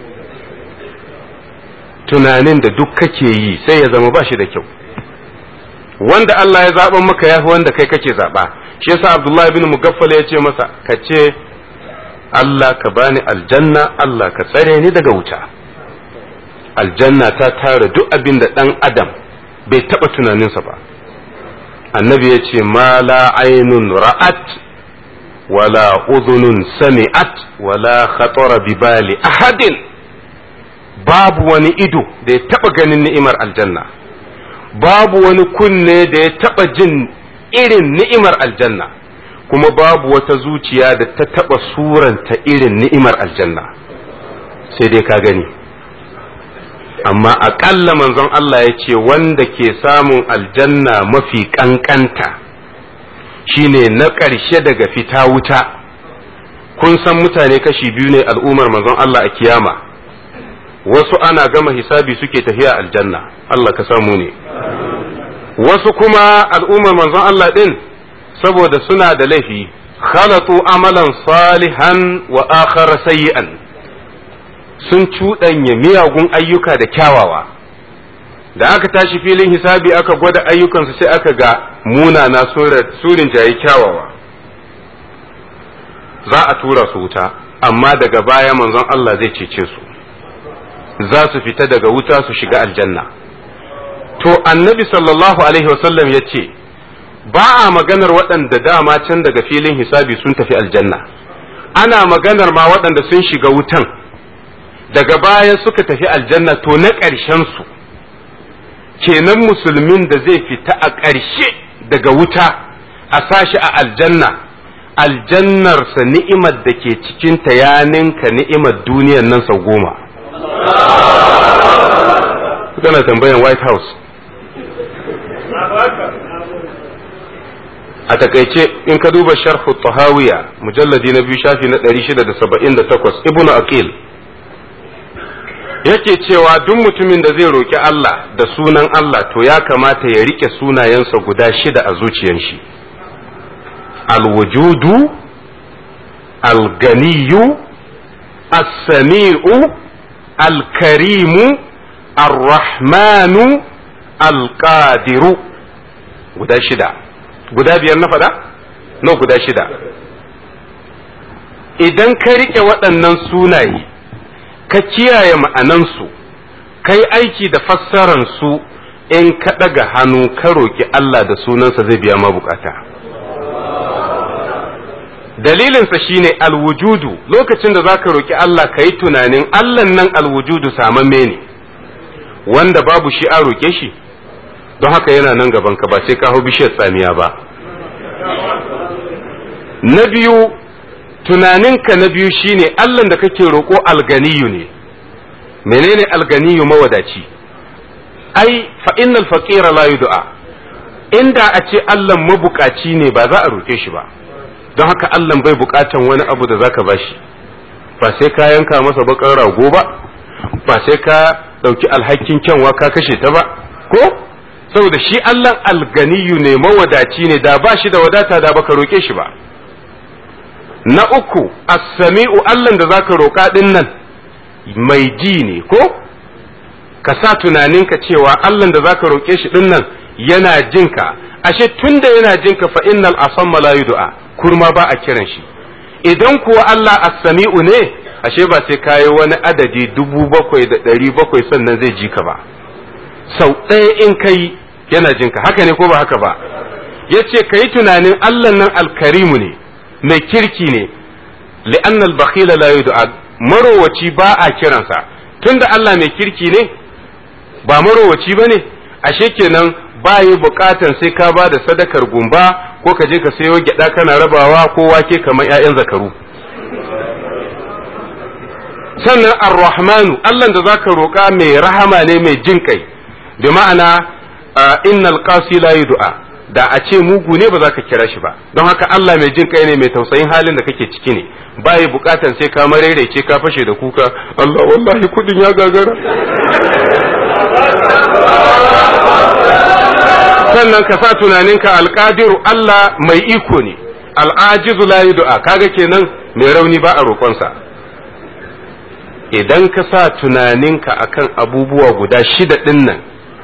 tunanin da duk kake yi sai ya zama ba shi da kyau wanda Allah ya zaɓa maka ya fi wanda kai kake zaɓa shi yasa Abdullahi bin Mugaffal ya ce masa ka ce Allah ka bani aljanna Allah ka tsare ni daga wuta aljanna ta tara duk abin da ɗan adam bai taɓa tunaninsa ba annabi ya ce ma la ainun ra'at wala udhunun sami'at wala khatara bi bali ahadin babu wani ido da ya taɓa ganin ni'imar aljanna babu wani kunne da ya taɓa jin irin ni'imar aljanna kuma babu wata zuciya da ta taɓa suranta irin ni'imar aljanna sai dai ka gani amma aƙalla manzon Allah ya ce wanda ke samun aljanna mafi ƙanƙanta shine na ƙarshe daga fita wuta kun san mutane kashi biyu ne al'ummar manzon Allah a kiyama wasu ana gama hisabi suke tafiya aljanna Allah ka samu ne wasu kuma al'ummar manzon Allah ɗin saboda suna da laifi khalatu amalan salihan wa akhar sayyi'an sun cuɗanya miyagun ayyuka da kyawawa da aka tashi filin hisabi aka gwada ayyukansu sai aka ga munana surin jayi kyawawa za a tura su wuta amma daga baya manzon Allah zai cece su za su fita daga wuta su shiga aljanna to annabi sallallahu alaihi wasallam ya ce ba a maganar waɗanda dama can daga filin hisabi sun tafi aljanna ana maganar ma waɗanda sun shiga wutan daga baya suka tafi aljanna to na ƙarshen su kenan musulmin da zai fita a ƙarshe daga wuta a sashi a aljanna aljannarsa ni'imar da ke cikinta ya ninka ni'imar duniyar nan sau goma kana tambayan white house a takaice in ka duba sharhu tahawiya mujalladi na biyu shafi na 678 ibnu aqil yake cewa duk mutumin da zai roki Allah da sunan Allah to ya kamata ya rike sunayensa guda shida a zuciyar shi alwujudu alganiyu as-sami'u alkarimu arrahmanu alqadiru guda shida guda biyar na faɗa? no guda shida idan ka riƙe waɗannan sunaye ka kiyaye ma'anansu kai aiki da fassararsu in ka ɗaga hannu ka roƙi Allah da sunansa zai biya ma bukata dalilinsa shine alwujudu lokacin da za ka roƙi Allah ka yi tunanin Allah nan alwujudu samamme ne wanda babu shi a roƙe shi don haka yana nan gaban ka ba sai ka hau bishiyar tsamiya ba na biyu tunaninka na biyu shine Allah da kake roƙo alganiyu ne menene alganiyu mawadaci ai fa innal faqira la yud'a inda a ce Allah mabukaci ne ba za a roƙe shi ba don haka Allah bai bukatan wani abu da zaka bashi ba sai ka yanka masa bakar rago ba ba sai ka ɗauki alhakin kyanwa ka kashe ta ba ko saboda shi Allah alganiyu ne mawadaci ne da ba shi da wadata da baka roke shi ba na uku as-sami'u Allah da zaka roƙa din nan mai ji ne ko ka sa tunaninka cewa Allah da zaka roƙe shi din nan yana jinka ashe tunda yana jinka fa innal asamma la yud'a kurma ba a kiran shi idan kuwa Allah as-sami'u ne ashe ba sai kayi wani adadi dubu bakwai da ɗari bakwai sannan zai ji ka ba sau ɗaya in kai yana jinka haka ne ko ba haka ba ya ce ka yi tunanin Allah nan alkarimu ne mai kirki ne li'annal bakhila la yud'a marowaci ba a kiransa tunda Allah mai kirki ne ba marowaci ba ne ashe kenan ba yi bukatan sai ka ba da sadakar gumba ko ka je ka sayo gyada kana rabawa ko wake kamar 'ya'yan zakaru sannan ar-rahmanu Allah da zaka roƙa mai rahama ne mai jin kai bi ma'ana innal qasi la yud'a da a ce mugu ne ba za ka kira shi ba don haka Allah mai jin kai ne mai tausayin halin da kake ciki ne bai bukatan sai ka marerece ka fashe da kuka Allah wallahi kudin ya gagara sannan ka sa tunaninka alqadiru Allah mai iko ne al'ajizu la yud'a kaga kenan mai rauni ba a roƙonsa idan ka sa tunaninka akan abubuwa guda shida ɗin nan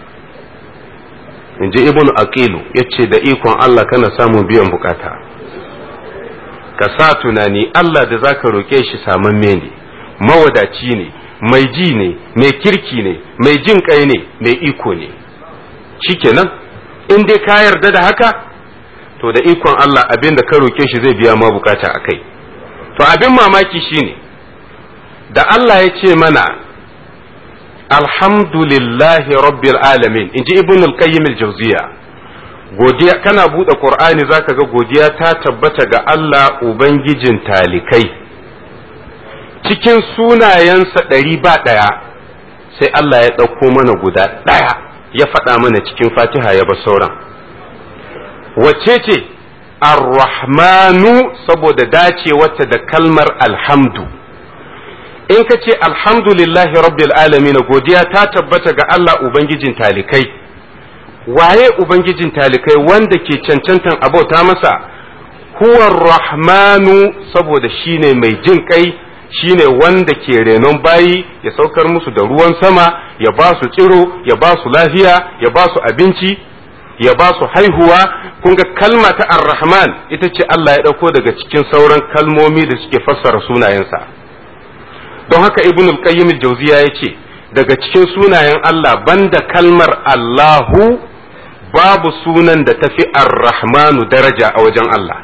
in ji ibn aqilu ya ce da ikon Allah kana samun biyan bukata ka sa tunani Allah da zaka roƙe shi samamme ne mawadaci ne mai ji ne mai kirki ne mai jin kai ne mai iko ne shikenan in dai ka yarda da haka to da ikon Allah abin da ka roƙe shi zai biya ma bukata akai to abin mamaki shine da Allah ya ce mana alhamdulillahi rabbil alamin in ji ibn al-qayyim al-jawziya godiya kana bude qur'ani zaka ga godiya ta tabbata ga Allah ubangijin talikai cikin sunayensa ɗari ba ɗaya sai Allah ya ɗauko mana guda ɗaya ya faɗa mana cikin fatiha ya ba sauran wacce ce ar-rahmanu saboda dacewarta da kalmar alhamdu in ka ce alhamdulillahi rabbil alamin godiya ta tabbata ga Allah ubangijin talikai waye ubangijin talikai wanda ke cancantan abauta masa huwa rahmanu saboda shine mai jin kai shine wanda ke renon bayi ya saukar musu da ruwan sama ya ba su tsiro ya ba su lafiya ya ba su abinci ya ba su haihuwa kun ga kalma ta ar-rahman ita ce Allah ya ɗauko daga cikin sauran kalmomi da suke fassara sunayensa don haka ibn al-qayyim al-jawziya yace daga cikin sunayen Allah banda kalmar Allahu babu sunan da tafi ar-rahmanu daraja a wajen Allah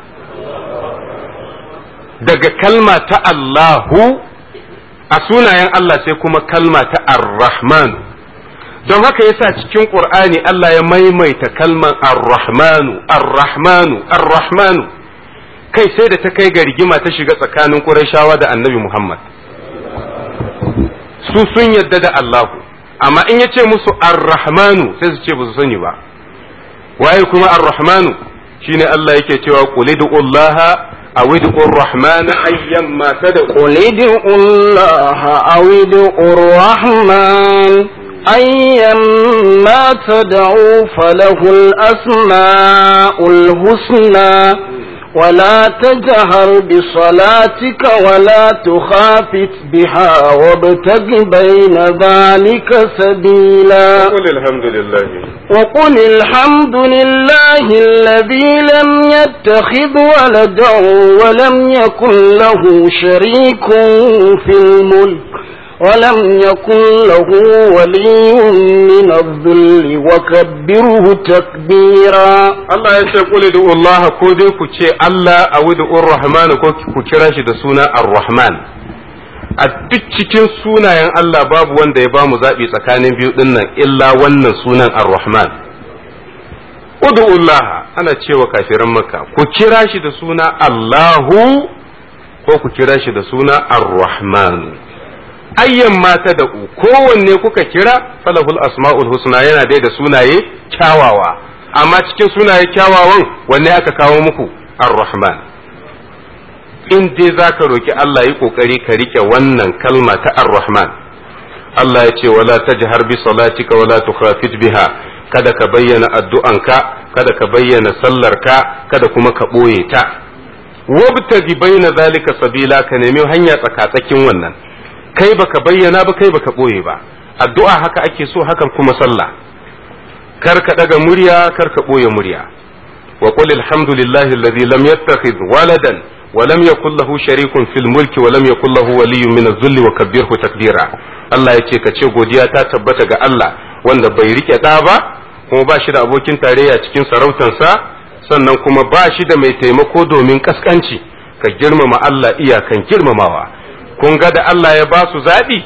daga kalma ta Allahu a sunayen Allah sai kuma kalma ta ar-rahmanu don haka yasa cikin Qur'ani Allah ya maimaita kalman ar-rahmanu ar-rahmanu ar-rahmanu kai sai da ta kai ga rigima ta shiga tsakanin Qurayshawa da Annabi Muhammad su sun yadda da Allahu amma in yace musu ar-rahmanu sai su ce ba su sani ba waye kuma ar-rahmanu shine Allah yake cewa qul Allah aw ud'u ar-rahman ayyamma tad'u قل ادعوا الله أو ادعوا الرحمن أيما تدعوا فله الأسماء الحسنى ولا تجهر بصلاتك ولا تخافت بها وابتغ بين ذلك سبيلا قل الحمد لله وقل الحمد لله الذي لم يتخذ ولدا ولم يكن له شريك في الملك ولم يكن له ولي من الذل وكبره تكبيرا Allah ya ce kuli da Allah ko dai ku ce Allah a wudu Rahman ko ku kira shi da suna Ar-Rahman a duk cikin sunayen Allah babu wanda ya bamu zaɓi tsakanin biyu ɗin nan illa wannan sunan Ar-Rahman Udu Allah ana cewa kafiran Makka ku kira shi da suna Allahu ko ku kira shi da suna Ar-Rahman ayyan mata da ku kowanne kuka kira falahul asma'ul husna yana dai da sunaye kyawawa amma cikin sunaye kyawawan wanne aka kawo muku ar-rahman in dai zaka roki Allah yi kokari ka rike wannan kalma ta ar-rahman Allah ya ce wala tajhar bi salatika wala tukhafit biha kada ka bayyana addu'anka kada ka bayyana sallarka kada kuma ka boye ta wabtagi baina zalika sabila ka nemi hanya tsakatsakin wannan kai baka bayyana ba kai baka boye ba addu'a haka ake so hakan kuma sallah kar ka daga murya kar ka boye murya wa qul alhamdulillahi alladhi lam yattakhidh waladan wa lam yakul lahu sharikun fil mulki wa lam yakul lahu waliyyun min adh-dhulli wa kabbirhu takbira Allah yace ka ce godiya ta tabbata ga Allah wanda bai rike da ba kuma ba shi da abokin tarayya cikin sarautansa sannan kuma ba shi da mai taimako domin kaskanci ka girmama Allah iyakan girmamawa kun ga da Allah ya ba su zaɓi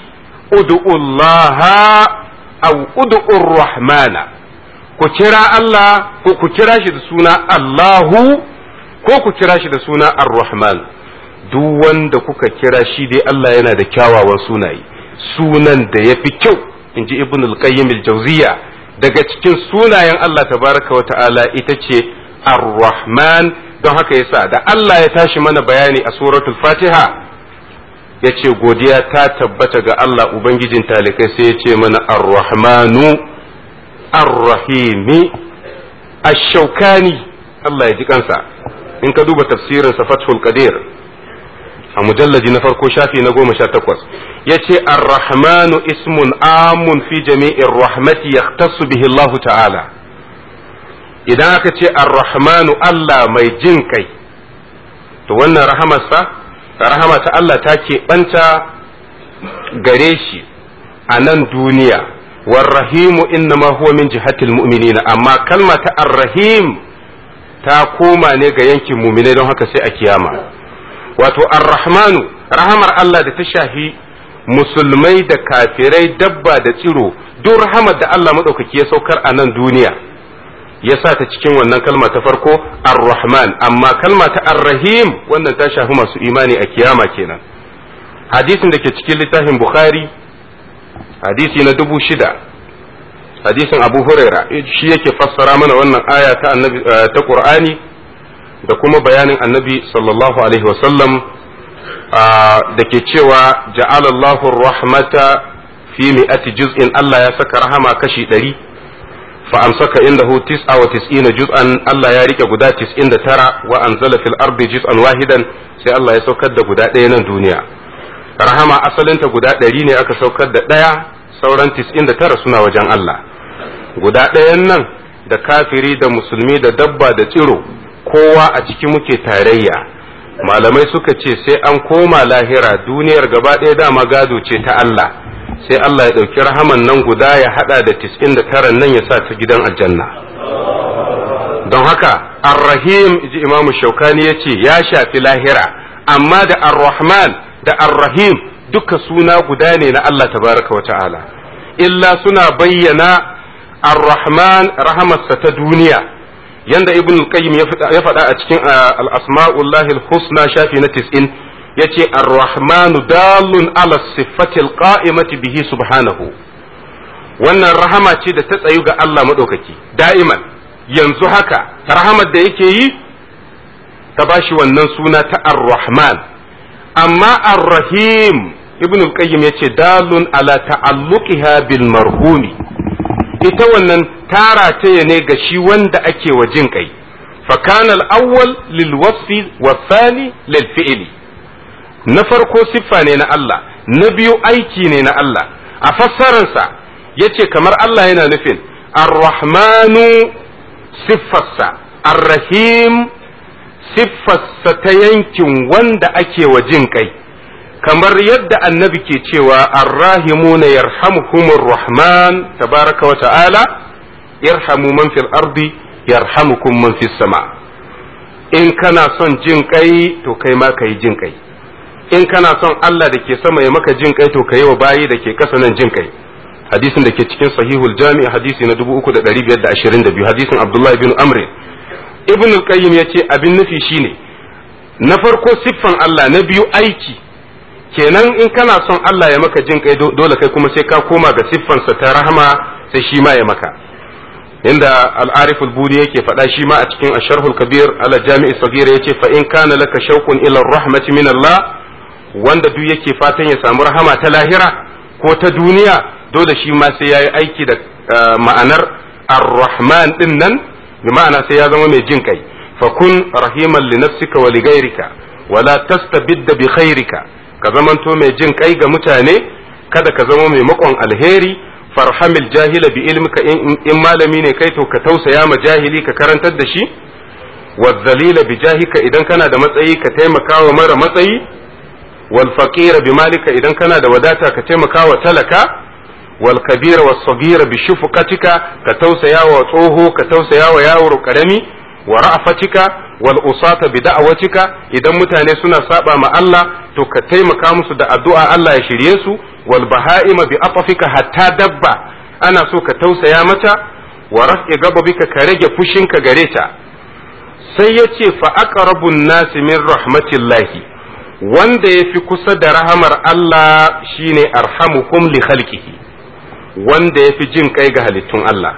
ud'ullaha aw ud'ur rahmana ku kira Allah ko ku kira shi da suna Allahu ko ku kira shi da suna ar-rahman duk wanda kuka kira shi dai Allah yana da kyawawan sunaye sunan da yafi kyau inji ibn al-qayyim al-jawziya daga cikin sunayen Allah tabaraka wa ta'ala ita ce ar-rahman don haka yasa da Allah ya tashi mana bayani a suratul fatiha ya ce godiya ta tabbata ga Allah ubangijin talikai sai ya ce mana ar-rahmanu ar-rahimi ash-shaukani Allah ya ji kansa in ka duba tafsirin sa fathul qadir a mujallaji na farko shafi na goma sha takwas ya ce ar-rahmanu ismun amun fi jami'in rahmati yahtassu bihi Allah ta'ala idan aka ce ar-rahmanu Allah mai jin kai to wannan rahamarsa rahama ta Allah ta keɓanta gare shi a nan duniya warrahimu innama huwa min jihatil mu'minina amma kalma ta arrahim ta koma ne ga yankin muminai don haka sai a kiyama wato arrahmanu rahamar Allah da ta shafi musulmai da kafirai dabba da tsiro duk rahamar da Allah maɗaukaki ya saukar a nan duniya ya sa ta cikin wannan kalma ta farko ar-rahman amma kalma ta ar-rahim wannan ta shafi masu imani a kiyama kenan hadisin da ke cikin littafin bukhari hadisi na dubu shida hadisin abu huraira shi yake fassara mana wannan aya ta annabi ta qur'ani da kuma bayanin annabi sallallahu alaihi wasallam da ke cewa ja'alallahu rahmata fi mi'ati juz'in Allah ya saka rahama kashi ɗari فأمسك عنده تسعة وتسعين جزءا الله يريك قدا تسعين ترى وأنزل في الأرض جزءا واحدا سي الله يسوكد قدا دينا دنيا رحمة أصل انت قدا ديني أكا سوكد ديا سورا تسعين ترى سنة وجان الله قدا دينا da kafiri da musulmi da dabba da tsiro kowa a ciki muke tarayya malamai suka ce sai an koma lahira duniyar gaba ɗaya dama gado ce ta Allah sai Allah ya ɗauki rahaman nan guda ya haɗa da tis'in da tara nan ya sa ta gidan aljanna don haka arrahim ji imamu shaukani ya ce ya shafi lahira amma da arrahman da arrahim duka suna guda ne na Allah tabaraka wa ta'ala illa suna bayyana arrahman rahamarsa ta duniya yanda ibn qayyim ya faɗa a cikin al-asma'ullahi husna shafi na tis'in yace ar-rahmanu dalun ala siffatil qa'imati bihi subhanahu wannan rahama ce da ta tsayu ga Allah madaukaki da'iman yanzu haka rahamar da yake yi ta bashi wannan suna ta ar-rahman amma ar-rahim ibn al-qayyim yace dalun ala ta'alluqiha bil marhumi ita wannan tara ta ne ga shi wanda ake wa jin kai fa kana al-awwal lil wasfi wa thani lil fi'li na farko siffa ne na Allah na biyu aiki ne na Allah a fassararsa ya ce kamar Allah yana nufin ar-rahmanu siffarsa ar-rahim siffarsa ta yankin wanda ake wa jin kai kamar yadda annabi ke cewa ar-rahimuna yarhamuhumur rahman tabaraka wa ta'ala irhamu man fil ardi yarhamukum man fis sama in kana son jin kai to kai ma kai jin kai in kana son Allah da ke sama ya maka jin kai to ka yi wa bayi da ke kasa nan jin kai hadisin da ke cikin sahihul jami hadisi na 3522 hadisin abdullahi bin amr ibn al-qayyim yace abin nufi shine na farko siffan Allah na biyu aiki kenan in kana son Allah ya maka jin kai dole kai kuma sai ka koma ga siffansa ta rahama sai shi ma ya maka inda al-arif al-buni yake faɗa shi ma a cikin asharhul kabir ala jami'i sagir yace fa in kana laka shauqun ila rahmati min Allah wanda duk yake fatan ya samu rahama ta lahira ko ta duniya dole shi ma sai yayi aiki da ma'anar ar-rahman din nan bi ma'ana sai ya zama mai jin kai fakun rahiman li nafsika wa li ghayrika wala tastabidda bi khairika ka zamanto mai jin kai ga mutane kada ka zama mai makon alheri farhamil jahila bi ilmika in malami ne kai to ka tausaya ma jahili ka karantar da shi wazzalila bi jahika idan kana da matsayi ka taimaka wa mara matsayi wal faqira bi malika idan kana da wadata ka taimaka wa talaka wal kabira was sagira bi shufqatika ka tausaya wa tsoho ka tausaya wa yaro karami wa ra'fatika wal usata bi da'watika idan mutane suna saba ma Allah to ka taimaka musu da addu'a Allah ya shirye su wal baha'ima bi atafika hatta dabba ana so ka tausaya mata wa raf'i gababika ka rage fushinka gare ta sai ya ce fa aqrabun nasi min rahmatillahi wanda yafi kusa da rahamar Allah shine arhamukum li khalqihi wanda yafi jin kai ga halittun Allah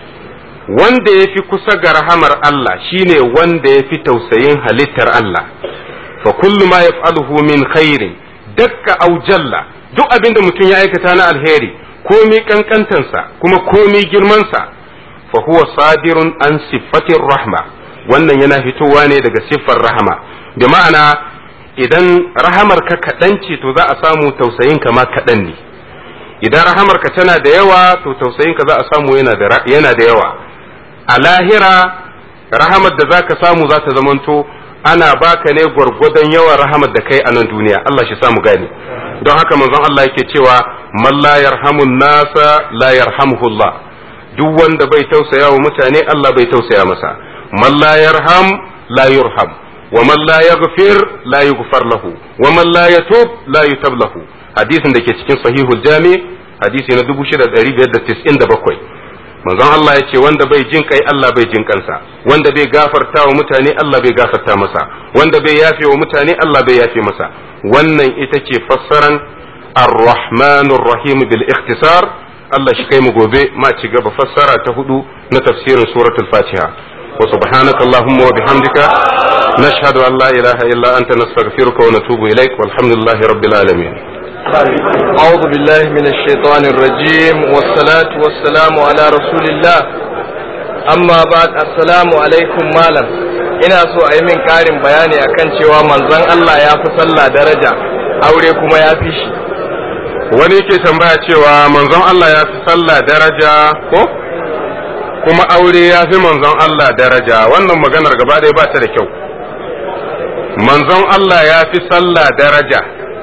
wanda ya fi kusa ga rahamar Allah shine wanda ya fi tausayin halittar Allah fa kullu ma yaf'aluhu min khairin dakka aw jalla duk abin da mutum ya aikata na alheri komi kankantansa kuma komi girmansa fa huwa sadirun an siffatir rahma wannan yana fitowa ne daga siffar rahama bi ma'ana idan rahamar ka kaɗan ce to za a samu tausayin ka ma kaɗan ne idan rahamar ka tana da yawa to tausayin ka za a samu yana da yawa a lahira rahamar da za ka samu za ta zamanto ana baka ne gwargwadon yawan rahamar da kai a nan duniya Allah shi samu gane don haka manzon Allah yake cewa man la yarhamun nasa la yarhamuhu Allah duk wanda bai tausaya wa mutane Allah bai tausaya masa man la yarham la yurham wa man la yaghfir la yughfar lahu wa man la yatub la yutab lahu hadisin da ke cikin sahihul jami hadisi na 6597 manzon Allah ya ce wanda bai jin kai Allah bai jin kansa wanda bai gafarta wa mutane Allah bai gafarta masa wanda bai yafe wa mutane Allah bai yafe masa wannan ita ce fassaran ar-rahmanur rahim bil ikhtisar Allah shi kai mu gobe ma ci gaba fassara ta hudu na tafsirin suratul fatiha wa subhanaka allahumma wa bihamdika nashhadu an la ilaha illa anta nastaghfiruka wa natubu ilaik walhamdulillahi rabbil alamin أعوذ بالله من الشيطان الرجيم والصلاة والسلام على رسول الله أما بعد السلام عليكم مالا ina so a yi min ƙarin bayani akan cewa manzon Allah ya fi sallah daraja aure kuma ya fi shi wani yake tambaya cewa manzon Allah ya fi sallah daraja ko kuma aure ya fi manzon Allah daraja wannan maganar gaba ɗaya ba ta da kyau manzon Allah ya fi sallah daraja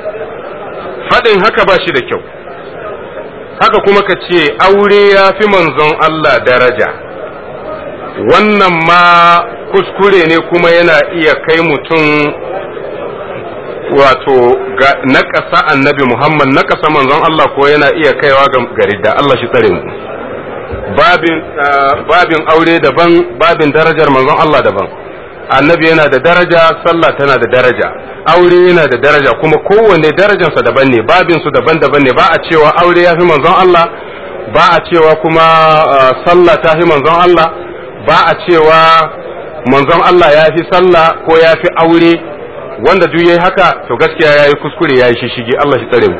faɗin haka ba shi da kyau haka kuma ka ce aure ya fi manzon Allah daraja wannan ma kuskure ne kuma yana iya kai mutum wato na ƙasa annabi Muhammad na ƙasa manzon Allah ko yana iya kaiwa ga garidda Allah shi tsare mu babin aure daban babin darajar manzon Allah daban annabi yana da daraja sallah tana da daraja aure yana da daraja kuma kowanne darajarsa daban ne babin su daban-daban ne ba a cewa aure ya fi manzon Allah ba a cewa kuma sallah ta fi manzon Allah ba a cewa manzon Allah ya fi sallah ko ya fi aure wanda duk yayi haka to gaskiya yayi kuskure yayi shishigi Allah shi tsare mu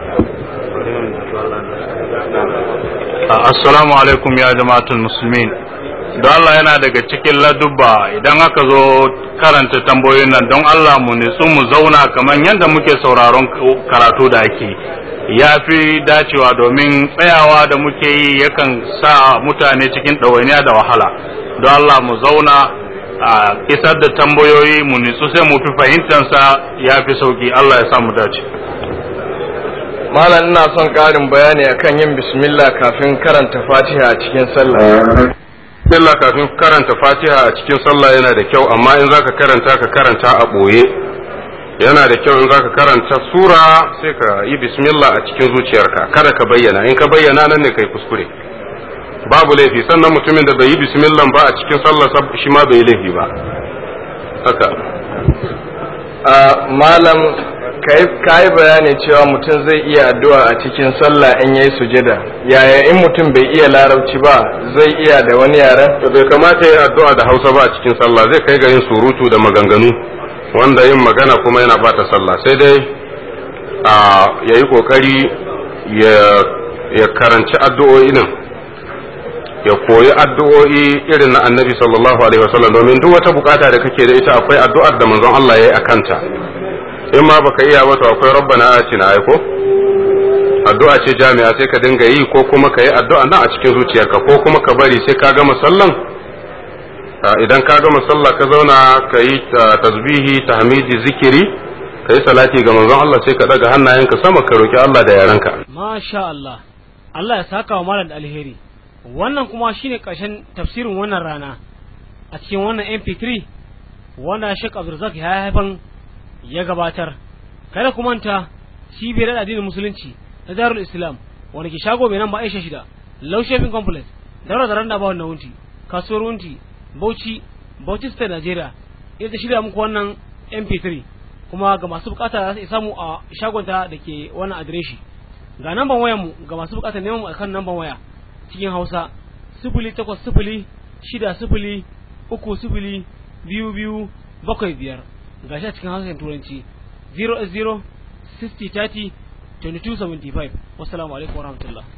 assalamu alaikum ya jama'atul muslimin don Allah yana daga cikin ladubba idan aka zo karanta tambayoyin nan don Allah mu nitsu mu zauna kamar yadda muke sauraron karatu da ake ya fi dacewa domin tsayawa da muke yi yakan sa mutane cikin ɗawainiya da wahala don Allah mu zauna a isar da tambayoyi mu nitsu sai mu fi fahimtansa ya fi sauki Allah ya sa mu dace malam ina son ƙarin bayani akan yin bismillah kafin karanta fatiha a cikin sallah bismillah kafin karanta fatiha a cikin sallah yana da kyau amma in zaka karanta ka karanta a ɓoye yana da kyau in zaka karanta sura sai ka yi bismillah a cikin zuciyarka kada ka bayyana in ka bayyana nan ne kai kuskure babu laifi sannan mutumin da bai yi bismillah ba a cikin sallah shi ma bai yi laifi ba haka malam ka yi bayani cewa mutum zai iya addu'a a cikin sallah in yayi sujada yaya in mutum bai iya larabci ba zai iya da wani yaren bai kamata ya addu'a da hausa ba a cikin sallah zai kai ga yin surutu da maganganu wanda yin magana kuma yana bata sallah sai dai ya yi kokari ya karanci addu'o'i nan ya koyi addu'o'i irin na annabi sallallahu alaihi wasallam domin duk wata bukata da kake da ita akwai addu'ar da manzon Allah ya yi a kanta in ma baka iya ba to akwai rabbana atina ai ko addu'a ce jami'a sai ka dinga yi ko kuma ka yi addu'a nan a cikin zuciyarka ko kuma ka bari sai ka gama sallan idan ka gama sallah ka zauna ka yi tasbihi tahmidi zikiri ka yi salati ga manzon Allah sai ka daga hannayenka sama ka roki Allah da yarenka masha Allah Allah ya saka wa malam da alheri wannan kuma shine ƙarshen tafsirin wannan rana a cikin wannan MP3 wanda Sheikh Abdulrazak ya haifan ya gabatar kada ku manta cibiyar addinin musulunci na Darul Islam wanda ke shago mai nan ba Aisha shida Low Shopping Complex daura da randa ba wannan wunti kasuwar wunti Bauchi Bauchi State Nigeria ita ta shirya muku wannan MP3 kuma ga masu bukata za su samu a shagonta da ke wannan adireshi ga namban wayar mu ga masu bukatar neman mu akan namban waya cikin Hausa sifili takwas sifili shida sifili uku sifili biyu biyu bakwai biyar ga shi a cikin Hausa Turanci 0 0 60 30 2275 wassalamu alaikum warahmatullahi